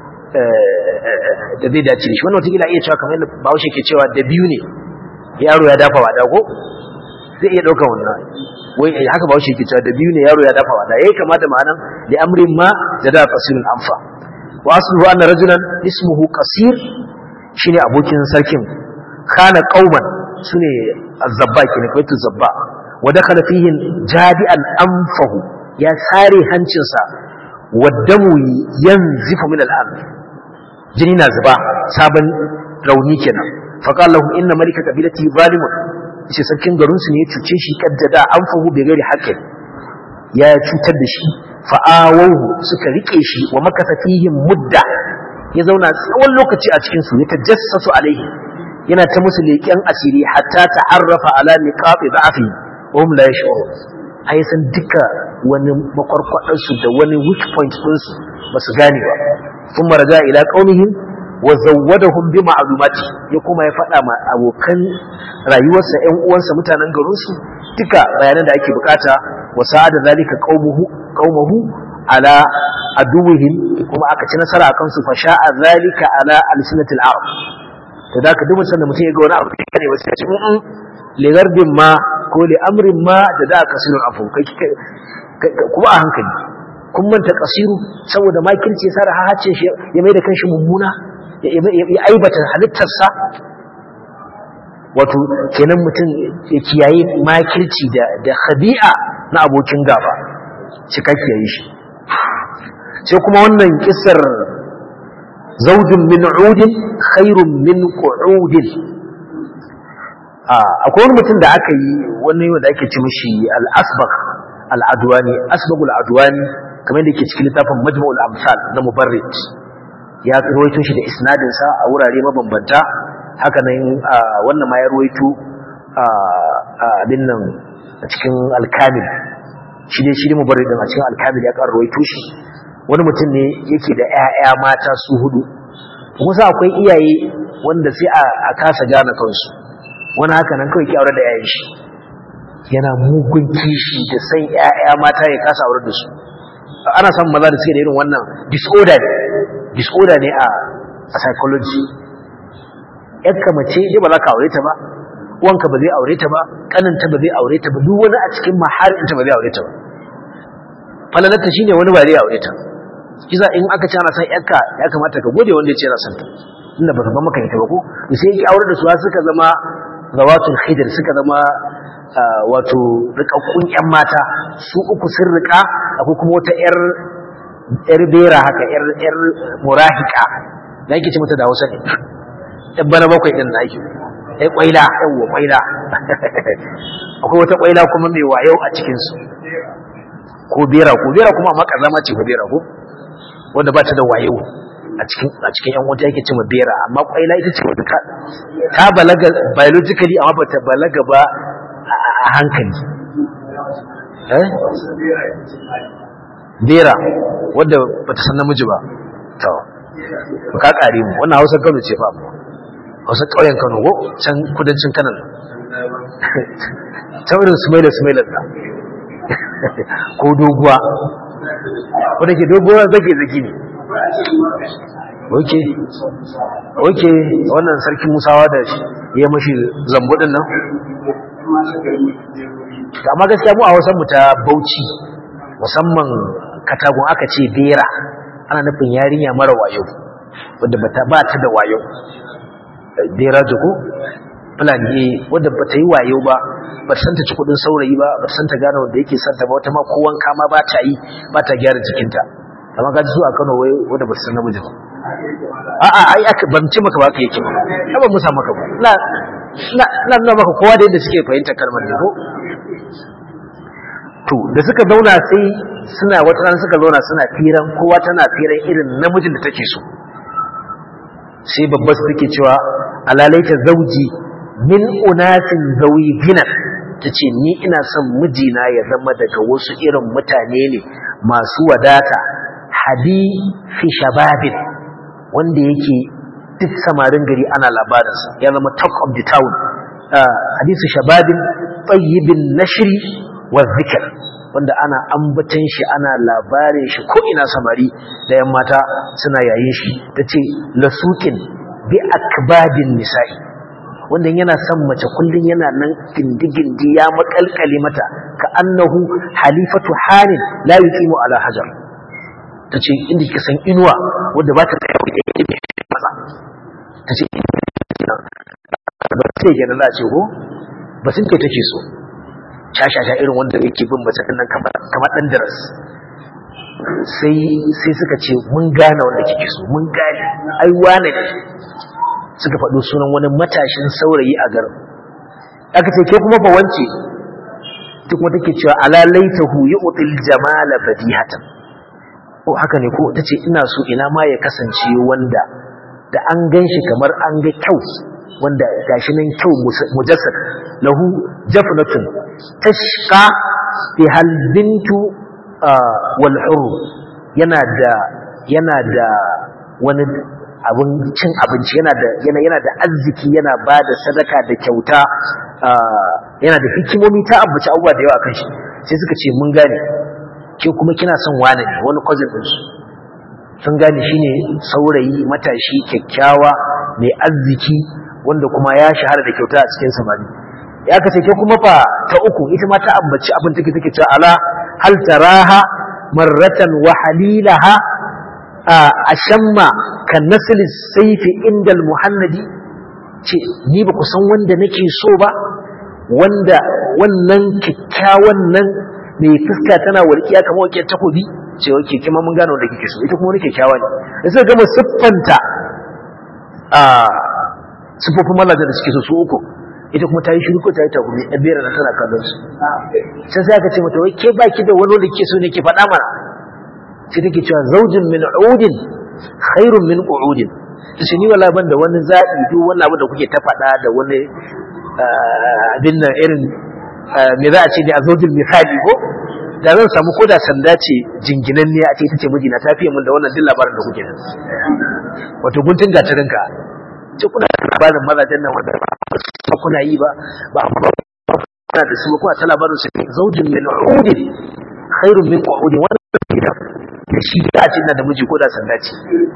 da zai dace da shi wannan wata iya cewa kamar yadda bahaushe ke cewa da biyu ne yaro ya dafa wada ko zai iya ɗaukar wannan wai haka bahaushe ke cewa da biyu ne yaro ya dafa wada yayi kamata ma'anan da amrin ma da da qasirul anfa wa asluhu anna rajulan ismuhu qasir shine abokin sarkin kana qauman sune azzabba kenan kawai zabba wa dakhala fihi jadi'an anfahu ya sare hancinsa waddamu yanzifu min al-ard jini na zuba sabon rauni kenan faqala lahu inna malika qabilati zalimun shi sarkin garin su ne ya cuce shi kaddada anfahu bi ghairi haqqin ya cutar da shi fa'awahu suka rike shi wa makasa fihim mudda ya zauna tsawon lokaci a cikin su ya tajassasu alaihi yana ta musu leƙen asiri hatta ta'arrafa ala niqabi da'afi wa hum la yash'urun ai san duka wani makwarkwadar su da wani weak point din su basu gane ba kuma raja ila qaumihim wa zawwadahum bi ma'lumati ya kuma ya faɗa ma abokan rayuwarsa ƴan uwansa mutanen garin su duka bayanan da ake bukata wa sa'ada zalika qaumuhu qaumuhu ala aduwihim kuma aka ci nasara akan su fa sha'a zalika ala alsinatil arab to da ka duba sanda mutum ya ga wani abu da ne wasu ya ce mm li gardin ma ko li amrin ma da da kasirun afu kai kuma a hankali kun manta kasiru saboda makirci ya sara hace shi ya mai da kanshi mummuna ya aibata halittarsa wato kenan mutum ya kiyaye makirci da da khabi'a na abokin gaba cikakke yi shi sai kuma wannan kisar zaujin min udin khairun min qu'udin akwai wani mutum da aka yi wani wanda ake ci mishi al-asbagh al-adwani asbagh al-adwani kamar da yake cikin littafin majmu'ul amsal na mubarrid ya rawaito shi da isnadin sa a wurare mabambanta haka nan wannan ma ya rawaito abin nan a cikin al-kamil shi dai shi ne mubarrid din a cikin al-kamil ya rawaito shi wani mutum ne yake da ƴaƴa mata su hudu kusa akwai iyaye wanda sai a kasa gane kansu wani haka nan kawai ki aure da ƴaƴan shi yana mugun kishi da san ƴaƴa mata ya kasa aure da su ana samun maza da suke da irin wannan disorder ne disorder ne a a psychology ƴarka mace dai ba za ka aure ta ba uwanka ba zai aure ta ba kaninta ba zai aure ta ba duk wani a cikin maharinta ba zai aure ta ba falalarta shine wani ba zai aure ta kisa in aka ce ana san ƴarka ya kamata ka gode wanda ya ce yana son ta inda ba ka ba maka ita ba ko sai yake aure da su suka zama zawatul khidr suka zama wato rikakkun ƴan mata su uku sun rika akwai kuma wata ƴar ƴar bera haka ƴar ƴar murahika da yake ce mata da Hausa ne ɗan bana bakwai din naki ai kwaila yawa kwaila akwai wata kwaila kuma mai wayo a cikin su ko bera ko bera kuma amma kazama ce ko bera ko wanda ba ta da wayo a cikin a cikin yan wata yake cewa bera amma kwaila ita ce wata ta balaga biologically amma ba ta balaga ba a hankali eh bera wanda ba ta san namiji ba to ka kare mu wannan Hausa Kano ce fa Hausa ƙauyen Kano ko can kudancin Kano ta irin sumaila sumaila ta ko doguwa wadda ke doguwa zage zage ne oke oke wannan sarki musawa da ya mashi zambudin nan amma gaskiya mu a wasan mu ta bauchi musamman katagun aka ce bera ana nufin yarinya mara wayo wadda ba ta da wayo bera jiko fulani wadda ba ta yi wayo ba ba ta santa ci kudin saurayi ba ba ta santa gane wanda yake santa ba wata ma ko wanka ma ba ta yi ba ta gyara jikinta amma ga su a Kano wai wadda ba ta san namiji ba a a ai aka ban ci maka ba ka yake ba ba musa maka ba na na na nuna maka kowa da yadda suke fahimtar kalmar ne ko to da suka zauna sai suna wata rana suka zauna suna firan kowa tana firan irin namijin da take so sai babba su take cewa alalaita zauji min unasin zawi gina ta ce ni ina son mijina ya zama daga wasu irin mutane ne masu wadata hadi fi shababin wanda yake duk samarin gari ana labarinsa ya zama talk of the town hadisu shababin tsayibin nashiri wa zikir wanda ana ambatan shi ana labarin shi ko ina samari da yan mata suna yayin shi ta ce lasukin bi akbadin nisa'i wanda yana son mace kullum yana nan gindi-gindi ya makalkale mata ka annahu halifatu hanin la yuqimu ala hajar tace inda kika san inuwa wanda ba ta tsaya da maza tace ce kenan za a ce ko ba sun ke take so shashasha irin wanda yake bin mace nan kamar kamar dan daras sai sai suka ce mun gane wanda kike so mun gane ai wane ne suka faɗo sunan wani matashin saurayi a garin aka ce ke kuma fa wance duk kuma take cewa ala laitahu yu'til jamala badihatan ko haka ne ko tace ina so ina ma ya kasance wanda da an ganshi kamar an ga kyau wanda gashi nan kyau mujassad lahu jafnatun tashqa fi hal bintu wal hur yana da yana da wani abin cin abinci yana da yana yana da arziki yana ba da sadaka da kyauta yana da hikimomi ta abuci abubuwa da yawa kan shi sai suka ce mun gane ke kuma kina son wani ne wani cousin din su sun gane shine saurayi matashi kyakkyawa mai arziki wanda kuma ya shahara da kyauta a cikin samari ya kace ke kuma fa ta uku ita ma ta ambaci abin take take cewa ala hal taraha marratan wa halilaha a shamma kan nasli saifi indal muhannadi ce ni ba ku san wanda nake so ba wanda wannan kyakkyawan nan mai fuska tana walƙiya kamar wakiyar takobi ce wake kima mun gano da kike so ita kuma wani kyakkyawa ne da suka gama siffanta a siffofin mallaje da suke so su uku ita kuma ta yi shiru ko ta yi takumi a bera na tana kallon su sai sai aka ce mata wai ke baki da wani wanda ke so ne ke faɗa mana sai take cewa zaujin min udin khairun min qu'udin tace ni wala ban da wani zabi duk wannan abu da kuke ta faɗa da wani abin nan irin me za a ce ne a zaujin misali ko da zan samu koda sanda ce jinginan ne a ce ita ce mijina ta fiye min da wannan duk labarin da kuke nan wato guntun gatarinka ce kuna labarin mazajen nan wanda ba kuna yi ba ba kuna da su ba kuna ta labarin su zaujin min udin khairun min qu'udin wannan gidan da shi da ce na da miji ko da sanda ce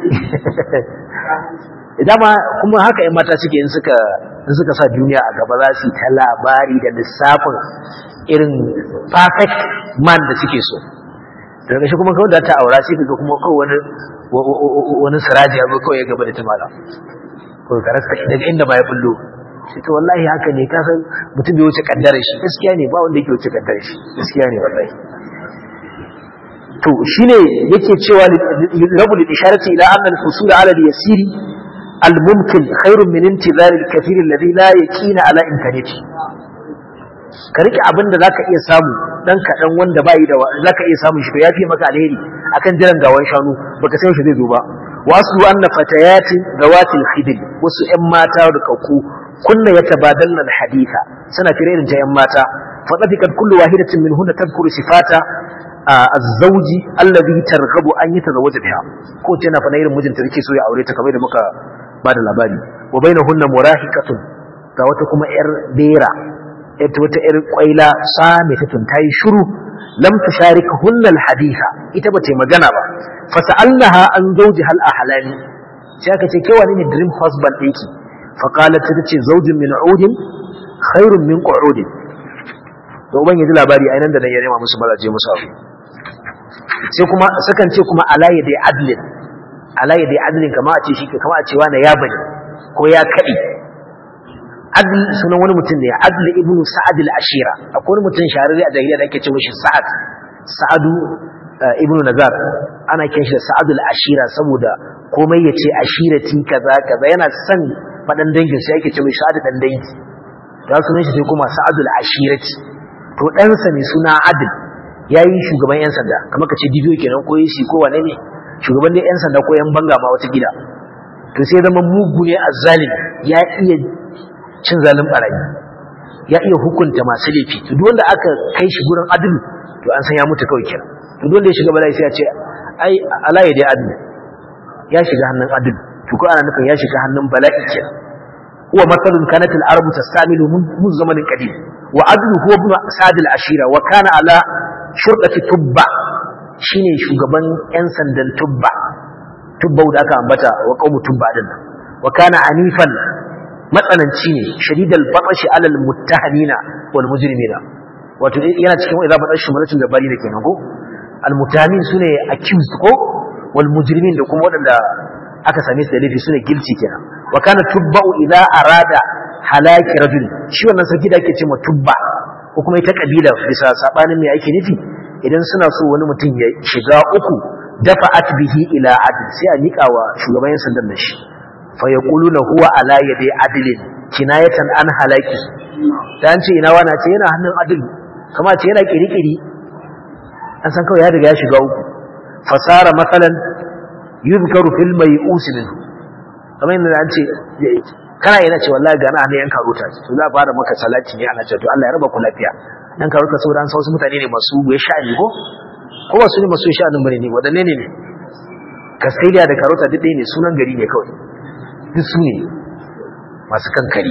dama kuma haka yan mata suke in suka in suka sa duniya a gaba za su ta labari da lissafin irin perfect man da suke so daga shi kuma kawai da ta aura sai kaga kuma kawai wani wani siraji ya zo kawai ya gaba da tumala ko ka rasa daga inda ba ya bullo sai to wallahi haka ne ka san mutum bai wuce kaddara shi gaskiya ne ba wanda yake wuce kaddara shi gaskiya ne wallahi to shine yake cewa rabu lil isharati ila anna al fusul ala al yasiri al mumkin khairun min intizar al kathir alladhi la yaqina ala imkaniyati ka rike abin da zaka iya samu dan kadan wanda bai da zaka iya samu shi to yafi maka alheri akan jiran gawan shanu baka san shi zai zo ba wasu anna fatayatin zawatil khidl wasu ƴan mata da kauku kunna yatabadalna al haditha suna fira irin ta ƴan mata fa tafikat kullu wahidatin minhunna tadhkuru sifata azzauji allazi targhabu an yatazawwaja biha ko ce na fana irin mijinta yake so ya aure ta kamar da muka bada labari wa bainahunna murahiqatun ga wata kuma yar bera ita wata yar kwaila samitatun tayi shiru lam tusharikuhunna alhaditha ita bace magana ba fasalnaha an zawji hal ahlani sai aka ce ke wani ne dream husband ɗinki fa qalat ta ce zawjin min udin khairun min qu'udin to ban yaji labari ainihin da nan ya nema musu mazaje musu abu sai kuma sukan ce kuma alaye dai adlin alaye dai adlin kama a ce shi kama a cewa na ya bane ko ya kadi adl sunan wani mutum ne adl ibnu sa'ad al-ashira akwai wani mutum shahararre a jahiliya da ake ce mishi sa'ad sa'adu ibnu nazar ana kiran shi da sa'ad al-ashira saboda komai ya ce ashirati kaza kaza yana son fadan dangin sai ake ce mishi sa'ad dan dangi da sunan shi sai kuma sa'ad al-ashirati to ɗansa ne suna adl ya yi shugaban 'yan sanda kamar ka ce dibiyo kenan ko yi ko wane ne shugaban ne 'yan sanda ko 'yan banga ma wata gida to sai zama mugu ne a zalimi ya iya cin zalin barayi ya iya hukunta masu laifi to duk wanda aka kai shi gurin adalu to an san ya mutu kawai kenan to duk wanda ya shiga bala'i sai ya ce ai alaye dai adalu ya shiga hannun adalu to ko ana nufin ya shiga hannun bala'i kenan huwa matsalun kanat al-arabu tastamilu mun zamanin qadim wa adlu huwa ibn sa'd al-ashira wa kana ala shurɗati tubba shine shugaban yan sandan tubba tubba da aka ambata wa qaumu tubba din wa kana anifan matsananci ne shadidal batashi alal muttahamina wal mujrimina wato yana cikin idza batashi mulatin da bari da kenan ko al muttahamin sune accused ko wal mujrimin da kuma wadanda aka same su da laifi sune guilty kenan wa kana tubba'u idza arada halaki rajul shi wannan sarki da ake ce tubba ko kuma ita kabila bisa sabanin me ake nufi idan suna so wani mutum ya shiga uku dafa'at bihi ila adl sai a mika wa shugaban yan sandan nan shi fa yaquluna huwa ala yadi adlin kinayatan an halaki dan ce ina wani ce yana hannun adl kama ce yana kirikiri an san kawai ya riga ya shiga uku fasara matsalan yuzkaru fil mai'us min kamar yadda an ce kana yana ce wallahi ga na hannun yan karota to za a fara maka salati ne ana ce to Allah ya raba ku lafiya yan karota saboda an san wasu mutane ne masu ya sha'ani ko ko wasu ne masu sha'anin bane ne wadanne ne ne Castelia da karota duk ɗaya ne sunan gari ne kawai duk su ne masu kankari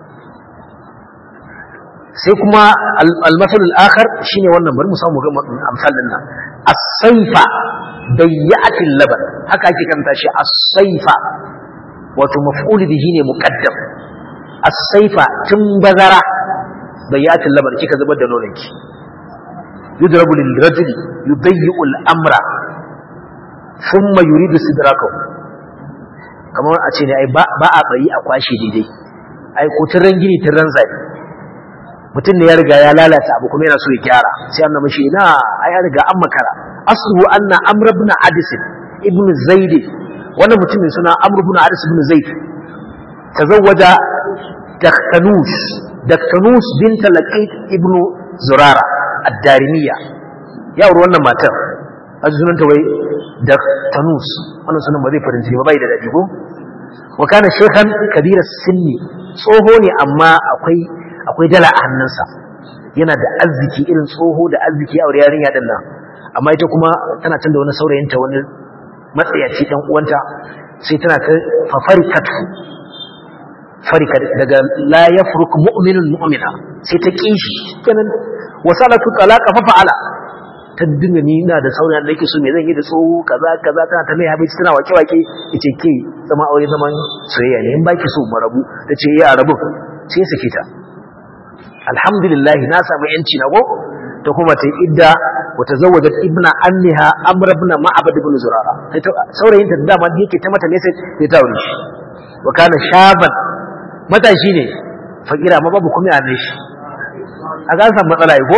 sai kuma al-masalul akhar shine wannan bari mu samu ga amsalin nan as-sayfa bayyatil laban haka ake kanta shi as-sayfa wato maf'ul bihi ne muqaddam as-sayfa tun bazara bayyatil laban kika zubar da nononki yudrabu lil rajuli yudayyi'u al-amra thumma yuridu sidrakahu kamar a ce ne ai ba a bari a kwashe daidai ai ko tiran gini tiran zai mutum ne ya riga ya lalata abu kuma yana so ya gyara sai an mishi ina ai ya riga an makara aslu anna amr ibn adis ibn zaid wannan mutum mai suna amr ibn adis ibn zaid tazawwaja daktanus daktanus bint laqit ibn zurara ad-darimiya ya aure wannan matar azu sunanta wai daktanus wannan sunan ba zai farin ciki ba bai da dadi ko wa kana shaykhan kabira sinni tsoho ne amma akwai akwai dala a hannunsa yana da arziki irin tsoho da arziki a yarinya din nan amma ita kuma tana tunda wani saurayinta wani matsayaci dan uwanta sai tana ta fafarikat farika daga la yafruk mu'minun mu'mina sai ta kishi kenan wasalatu talaqa fa fa'ala ta dinga ni ina da saurayin da yake so me zan yi da tsoho kaza kaza tana ta mai habici tana wake wake yace ke zama aure zaman soyayya ne in baki so mu rabu tace ya rabu sai sake ta alhamdulillah na samu yanci na go ta kuma ta idda wa tazawwajat ibna anniha amr ibn ma'bad ibn zurara saurayin ta dama yake ta mata message sai ta aure shi wa kana shaban matashi ne fakira ma babu kuma yana shi a ga san matsala ko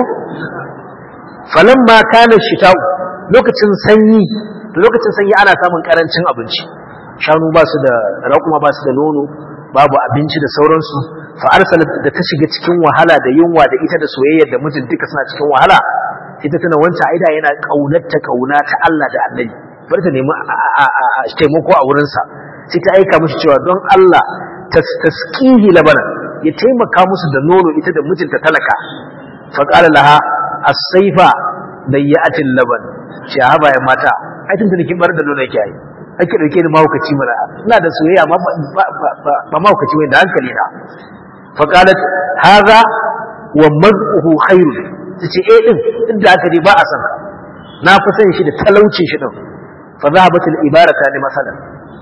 falamma kana shita'u lokacin sanyi to lokacin sanyi ana samun karancin abinci shanu ba su da raƙuma ba su da nono babu abinci da sauransu fa arsalat da ta shiga cikin wahala da yunwa da ita da soyayyar da mijin duka suna cikin wahala sai ta tuna wancan aida yana kaunarta kauna ta Allah da Annabi bari ta nemi taimako a wurin sa sai ta aika mishi cewa don Allah taskihi labana ya taimaka musu da nono ita da mijinta talaka fa qala laha as-sayfa dayyatil laban shi haba ya mata ai tun da kin bar da nono yake ai ake dauke ni mahaukaci mana ina da soyayya amma ba mahaukaci wai da hankali na fa qalat hadha wa maz'uhu khairun tace eh din duk da aka dai ba a san na fi san shi da talaucin shi din fa zahabat al ibarata ni masalan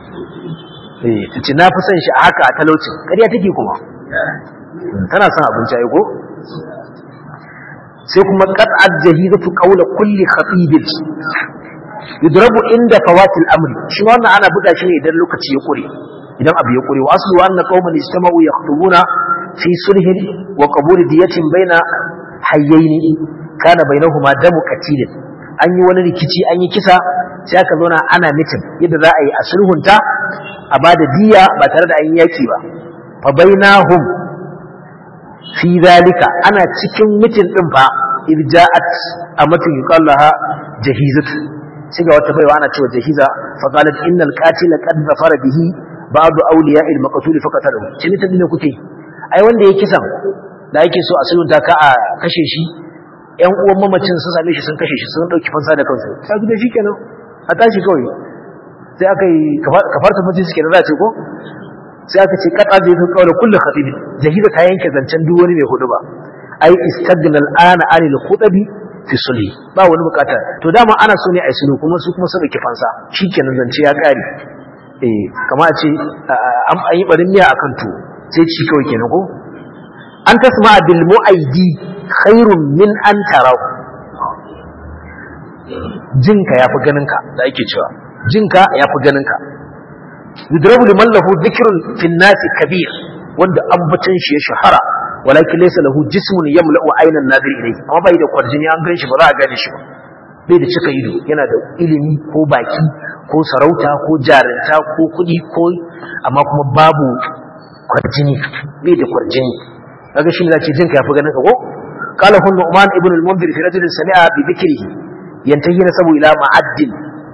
eh tace na fi san shi a haka a talaucin kariya take kuma tana son abinci ai ko sai kuma qat'at jahizatu qawla kulli khatibin yudrabu inda fawatil amri shi wannan ana buga shi ne idan lokaci ya kure idan abu ya kure wa aslu anna qauman istama'u yakhtubuna fi sulhin wa qabul diyatin baina hayyaini kana bainahuma damu qatilin an yi wani rikici an yi kisa sai aka zauna ana mitin yadda za a yi a sulhunta a bada diya ba tare da an yi yaki ba fa bainahum fi zalika ana cikin mitin din fa irja'at amatu yuqallaha jahizatu sai ga wata baiwa ana cewa jahiza fa qalat innal qatila qad zafara bihi ba'du awliya'il maqtul fa qatalahu shi ne tadin kuke ai wanda yake kisan da yake so a sulunta ka a kashe shi ƴan uwan mamacin sun same shi sun kashe shi sun dauki fansa da kansu sai da shi kenan a tashi kawai sai aka yi kafarta mutum suke da za ce ko sai aka ce kada da yake kawai kullu khatib jahiza ta yanke zancen duk wani mai hudu ba ai istagna al'ana anil khutabi fi sulhi ba wani bukata to dama ana so ne a sulhu kuma su kuma su dauki fansa shikenan zance ya kare eh kama a ce an yi barin miya akan to sai ci kawai kenan ko an tasma bil mu'aidi khairun min an tarahu jinka yafi ganinka da ake cewa jinka yafi ganinka yudrabu liman lahu dhikrun fi nasi kabir wanda ambatan shi ya shahara walakin laysa lahu jismun yamla'u aynan nadir ilayhi amma bai da kwarjini an gan shi ba za a gane shi ba bai da cika ido yana da ilimi ko baki ko sarauta ko jarinta ko kuɗi ko amma kuma babu kwarjini bai da kwarjini kaga shi ne zace jinka yafi ganin ka ko qala hun nu'man ibn al-munzir fi rajulin sami'a bi dhikrihi yantahi nasabu ila ma'addin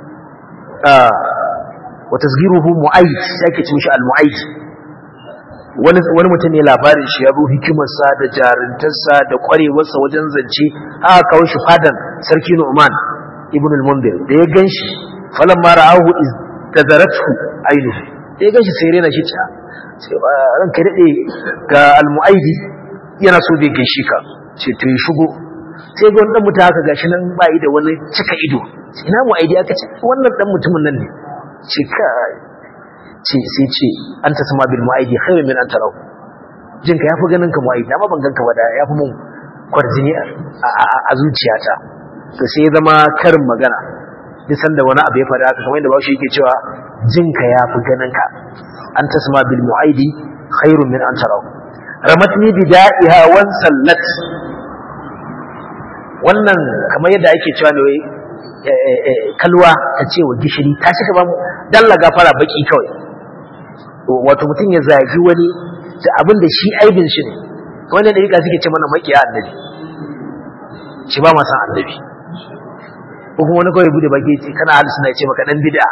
wa tasghiruhu mu'ayd yake cin shi al-mu'ayd wani wani mutum ne labarin shi ya zo hikimarsa da jarintarsa da kwarewarsa wajen zance aka kawo shi fadan sarki Nu'man ibn al-Mundir da ya ganshi falamma ra'ahu iz tadaratu ainu da ya ganshi sai rena shi ta sai ranka dade ga al-mu'aidi yana so bai gaishe ka ce to ya shigo sai ga wani dan mutum haka gashi nan bai da wani cika ido ina mu'aidi aka ce wannan dan mutumin nan ne ce kai ce sai ce an ta sama bil mu'aidi khairun min an tarau jinka yafi ganin ka mu'aidi amma ban ganka ba da yafi mun kwarjini a zuciyata to sai ya zama karin magana duk sanda wani abu ya faɗa haka kamar yadda bashi yake cewa jinka yafi ganin ka an ta sama bil mu'aidi khairun min an tarau ramatni bida'iha wan sallat wannan kamar yadda ake cewa ne wai kalwa ta ce wa gishiri ta shi ba mu dalla gafara baki kawai wato mutum ya zagi wani da abin da shi aibin shi ne wanda da rika suke ce mana makiya annabi shi ba ma san annabi ko kuma wani kawai bude baki ce kana hali suna ce maka dan bid'a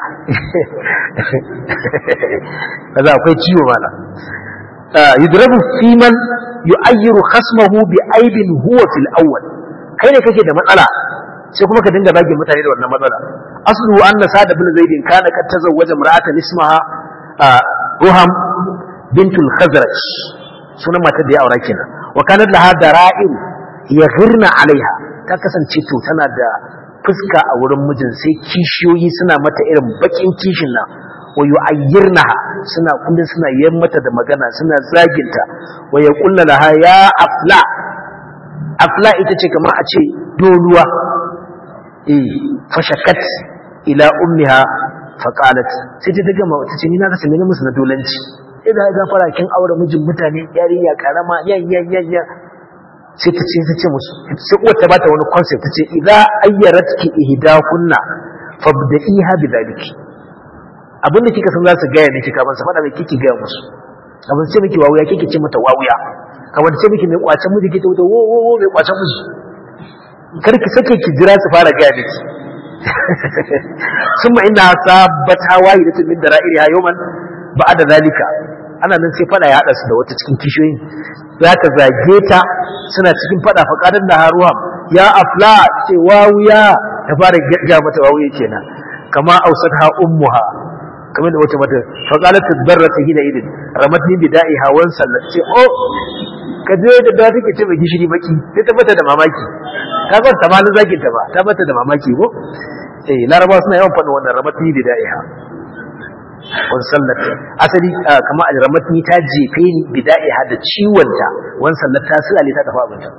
kaza akwai ciwo mala yudrabu fi man yu'ayyiru khasmahu bi aibin huwa fil awwal kai ne kake da matsala sai kuma ka dinga bagin mutane da wannan matsala aslu anna sa'd ibn zaid kana kad tazawwaja imra'atan ismaha ruham bintul khazraj sunan matar da ya aura kenan wa kanat laha dara'ir yaghirna alaiha ta kasance to tana da fuska a wurin mijin sai kishiyoyi suna mata irin bakin kishin nan wa yu'ayyirnaha suna kullun suna yin mata da magana suna zaginta wa yaqulna laha ya afla afla ita ce kamar a ce doluwa eh fashakat ila ummiha faqalat sai ta daga mata ce ni na kasa mene musu na dolanci idan ga fara kin aure mijin mutane yarinya karama yan yan yan yan sai ta ce ta ce musu sai uwar ta bata wani concept ta ce idza ayyaratki ihdakunna fabda'iha bidaliki abin da kika san za su gaya miki kamar sa faɗa mai kike gaya musu kamar ce miki wawuya kike ce mata wawuya kamar ce miki mai kwacen miji kike mata wo wo wo mai kwacen miji kar ki sake ki jira su fara gaya miki summa inna sabata wahidatun min dara'iriha yawman ba'da zalika ana nan sai fada ya hada su da wata cikin kishiyoyin za ta zage ta suna cikin fada faqadan da haruwa ya afla ce wawuya ta fara gaya mata wawuya kenan kama ausatha ummuha kamar da wata mata faqalat tadarrata hina idin ramatni bida'i hawan sallat ce oh ka je da da take ce mai gishiri baki sai ta bata da mamaki ka ga ta malin zakin ta ba ta bata da mamaki ko eh laraba suna yawan faɗin wannan ramatni bida'iha wan sallat asali kamar a ramatni ta jefe ni bida'iha da ciwon ta wan sallat ta sulale ta tafi abinta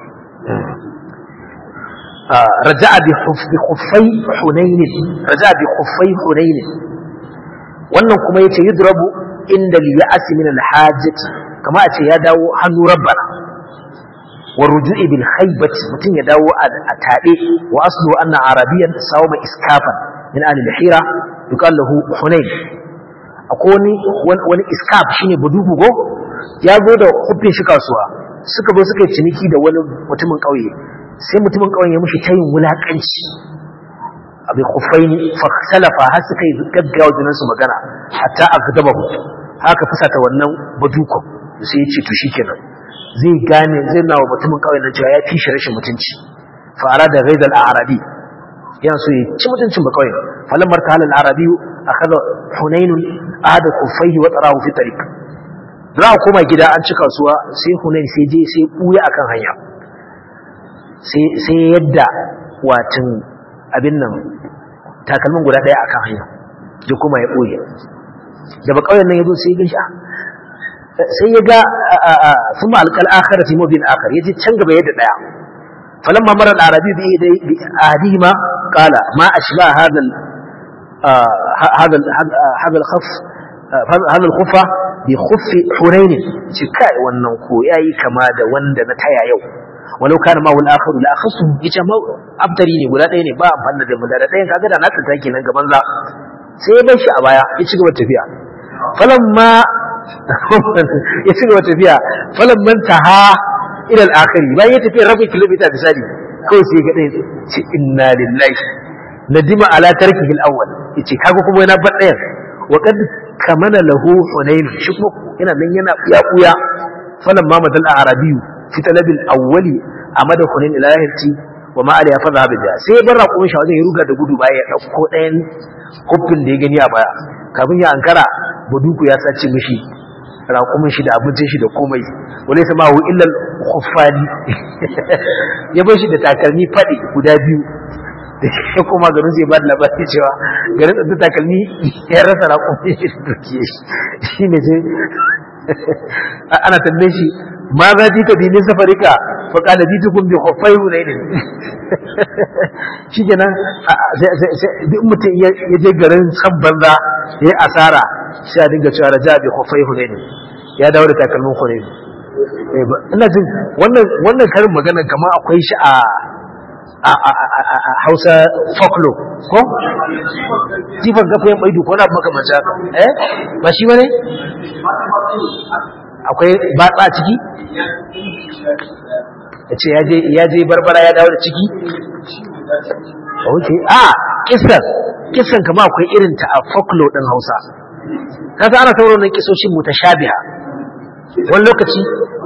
رجع بخفي حنين رجع بخفي حنين wannan kuma yace yudrabu inda liya'si min alhajati kama a ce ya dawo hannu rabbana wa ruju'i bil khaybati mutun ya dawo a tabe wa aslu anna arabiyan sawma iskafan min ahli al-hira yuqal lahu hunayn akwai wani wani iskaf shine budugu go ya zo da huffin shi kasuwa suka zo suka yi ciniki da wani mutumin kauye sai mutumin kauye ya mushi tayin wulakanci abin kufaini faksalafa har suka yi gaggawa junansu magana hatta a gaba haka fusata wannan badukon sai ya ce to shikenan zai gane zai nawa mutumin kawai na cewa ya fi shi rashin mutunci fa'ara da gaidal arabi yana so ya ci mutuncin ba kawai falan marta halal arabi a kaza hunainun ada kufaihi wa tsarahu fi tariq za a koma gida an ci kasuwa sai hunain sai je sai buya akan hanya sai yadda watan abin nan takalmin guda ɗaya akan hanya ya kuma ya ɓoye da ba ƙauyen nan ya zo sai ya gan sai ya ga sun ma'alƙal akara fi mobin akar ya je can gaba yadda ɗaya falon mamarar arabi bi adima ƙala ma a shiga hadal khaf hal al-khuffa bi khuffi hunain ce kai wannan ko yayi kama da wanda na taya yau walau kana ma wal akhir la akhasu yace ma abtari ne guda ɗaya ne ba amfani da muda da ɗayan kaga da naka take nan gaban za sai ya bar shi a baya ya ci gaba tafiya falamma ya ci gaba tafiya falamman taha ila al-akhir bayan ya tafi rabin kilomita misali kawai sai ga ɗaya ce inna lillahi nadima ala tarkihi al-awwal yace kaga kuma yana bar ɗayan wa kad kamana lahu hunayn shi kuma yana nan yana ya kuya falamma madal arabiyu fi talabil awwali amada hunayn ila yahti wa ma aliya fa zahabi da sai bar raƙon shi wajen ya ruga da gudu baya ya dauko ɗayan huffin da ya gani a baya kafin ya ankara baduku ya sace mishi raƙumin shi da abincin shi da komai wale sama hu illal khuffani ya bar shi da takalmi fadi guda biyu da ya koma garin zai ba da labari cewa garin da takalmi ya rasa raƙumin shi da dukiye shi ne sai ana tambaye shi ma za ji ka binin safarika fa qala jitukum bi khuffai hunayn shi kenan duk mutum ya je garin san banza ya yi asara sai a dinga cewa raja bi khuffai hunayn ya dawo da takalmin hunayn ina jin wannan wannan karin magana kamar akwai shi a a Hausa folklore ko jifan gafayen baidu ko na makamancin haka eh ba shi bane akwai batsa ciki yace ya je barbara ya dawo da ciki okay ah kissan kissan kama akwai irin ta a folklore din Hausa kasa ana sauraron nan kisoshin mutashabiha wani lokaci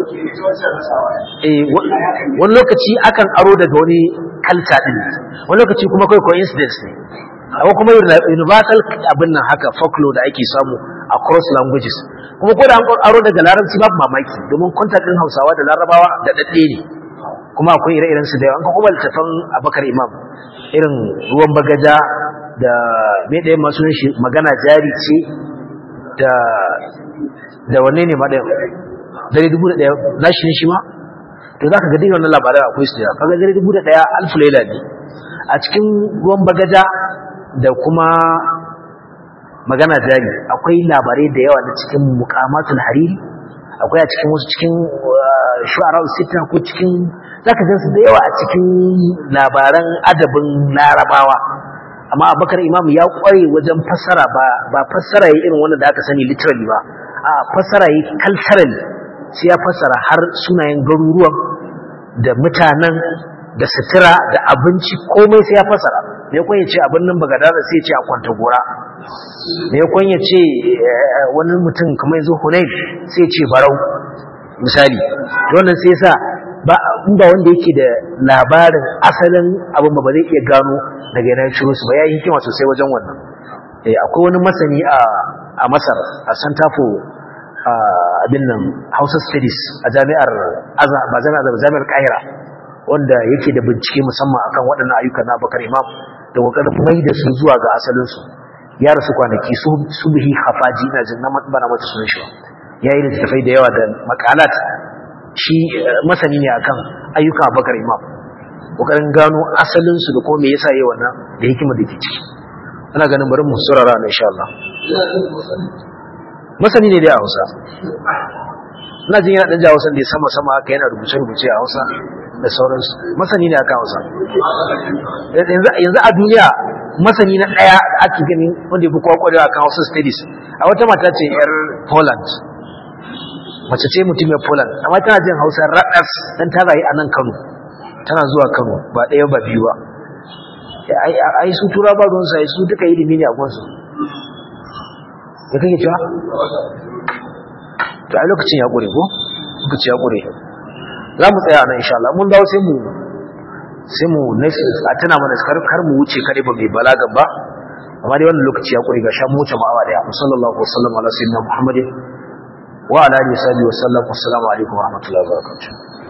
eh wani lokaci akan aro daga wani kalta din wani lokaci kuma kai coincidence ne akwai kuma universal abin nan haka folklore da ake samu across languages kuma ko da an aro daga larabci babu mamaki domin contact din Hausawa da Larabawa da dadde ne kuma akwai ire-iren su da yawa an kuma littafin Abakar Imam irin ruwan bagaja da me da masu shi magana jari ce da da wanne ne ma da dare dubu da ɗaya nashi ne shi ma to za ka ga dukkan wannan labarai akwai su da kaga dare dubu da ɗaya alfu laila ne a cikin ruwan bagaja da kuma magana jari akwai labarai da yawa na cikin muqamatul hariri akwai a cikin wasu cikin shu'ara sita ko cikin zaka gan su da yawa a cikin labaran adabin larabawa amma abakar imam ya kware wajen fassara ba ba fassara yi irin wannan da aka sani literally ba a fassara yi culturally sai ya fassara har sunayen garuruwan da mutanen da sutura da abinci komai sai ya fassara me yakon ya ce abin nan bagadara sai ya ce a kwanta gora me yakon ya ce wani mutum kamar yanzu hunain sai ya ce barau misali wannan sai yasa ba in ba wanda yake da labarin asalin abin ba ba zai iya gano daga yana ciro su ba ya yi hikima sosai wajen wannan akwai wani masani a masar a santa for abin nan hausa studies a jami'ar ba jami'ar ba jami'ar kahira wanda yake da bincike musamman akan waɗannan ayyukan na bakar imam da kokarin mai da su zuwa ga asalinsu ya rasu kwanaki su bihi hafaji ina jin na bana mata sunan shi ya yi littattafai da yawa da makalat shi masani ne akan ayyukan bakar imam kokarin gano asalinsu da kuma me yasa yayi wannan da hikima da ke ciki ana ganin bari mu surara na insha Allah masani ne dai a Hausa ina jin yana dan jawo san da sama sama haka yana rubuce rubuce a Hausa da sauransu masani ne akan Hausa yanzu yanzu a duniya masani na daya da ake gani wanda yafi kowa kwarewa akan Hausa studies a wata mata ce yar Poland mace ce mutumiyar Poland amma tana jin Hausa radas dan ta rayu a nan Kano tana zuwa Kano ba ɗaya ba biyu ba ai su tura ba ruwan sai su duka ilimi ne a gonsu da kake cewa to ai lokacin ya gure ko lokaci ya gure za mu tsaya nan insha Allah mun dawo sai mu sai mu a tana mana kar kar mu wuce kare ba mai balagan ba amma dai wannan lokaci ya gure ga sha mu wuce ma'awa da ya sallallahu alaihi wasallam ala sayyidina muhammadin wa ala alihi wa sahbihi wa sallam assalamu alaikum wa rahmatullahi wa barakatuh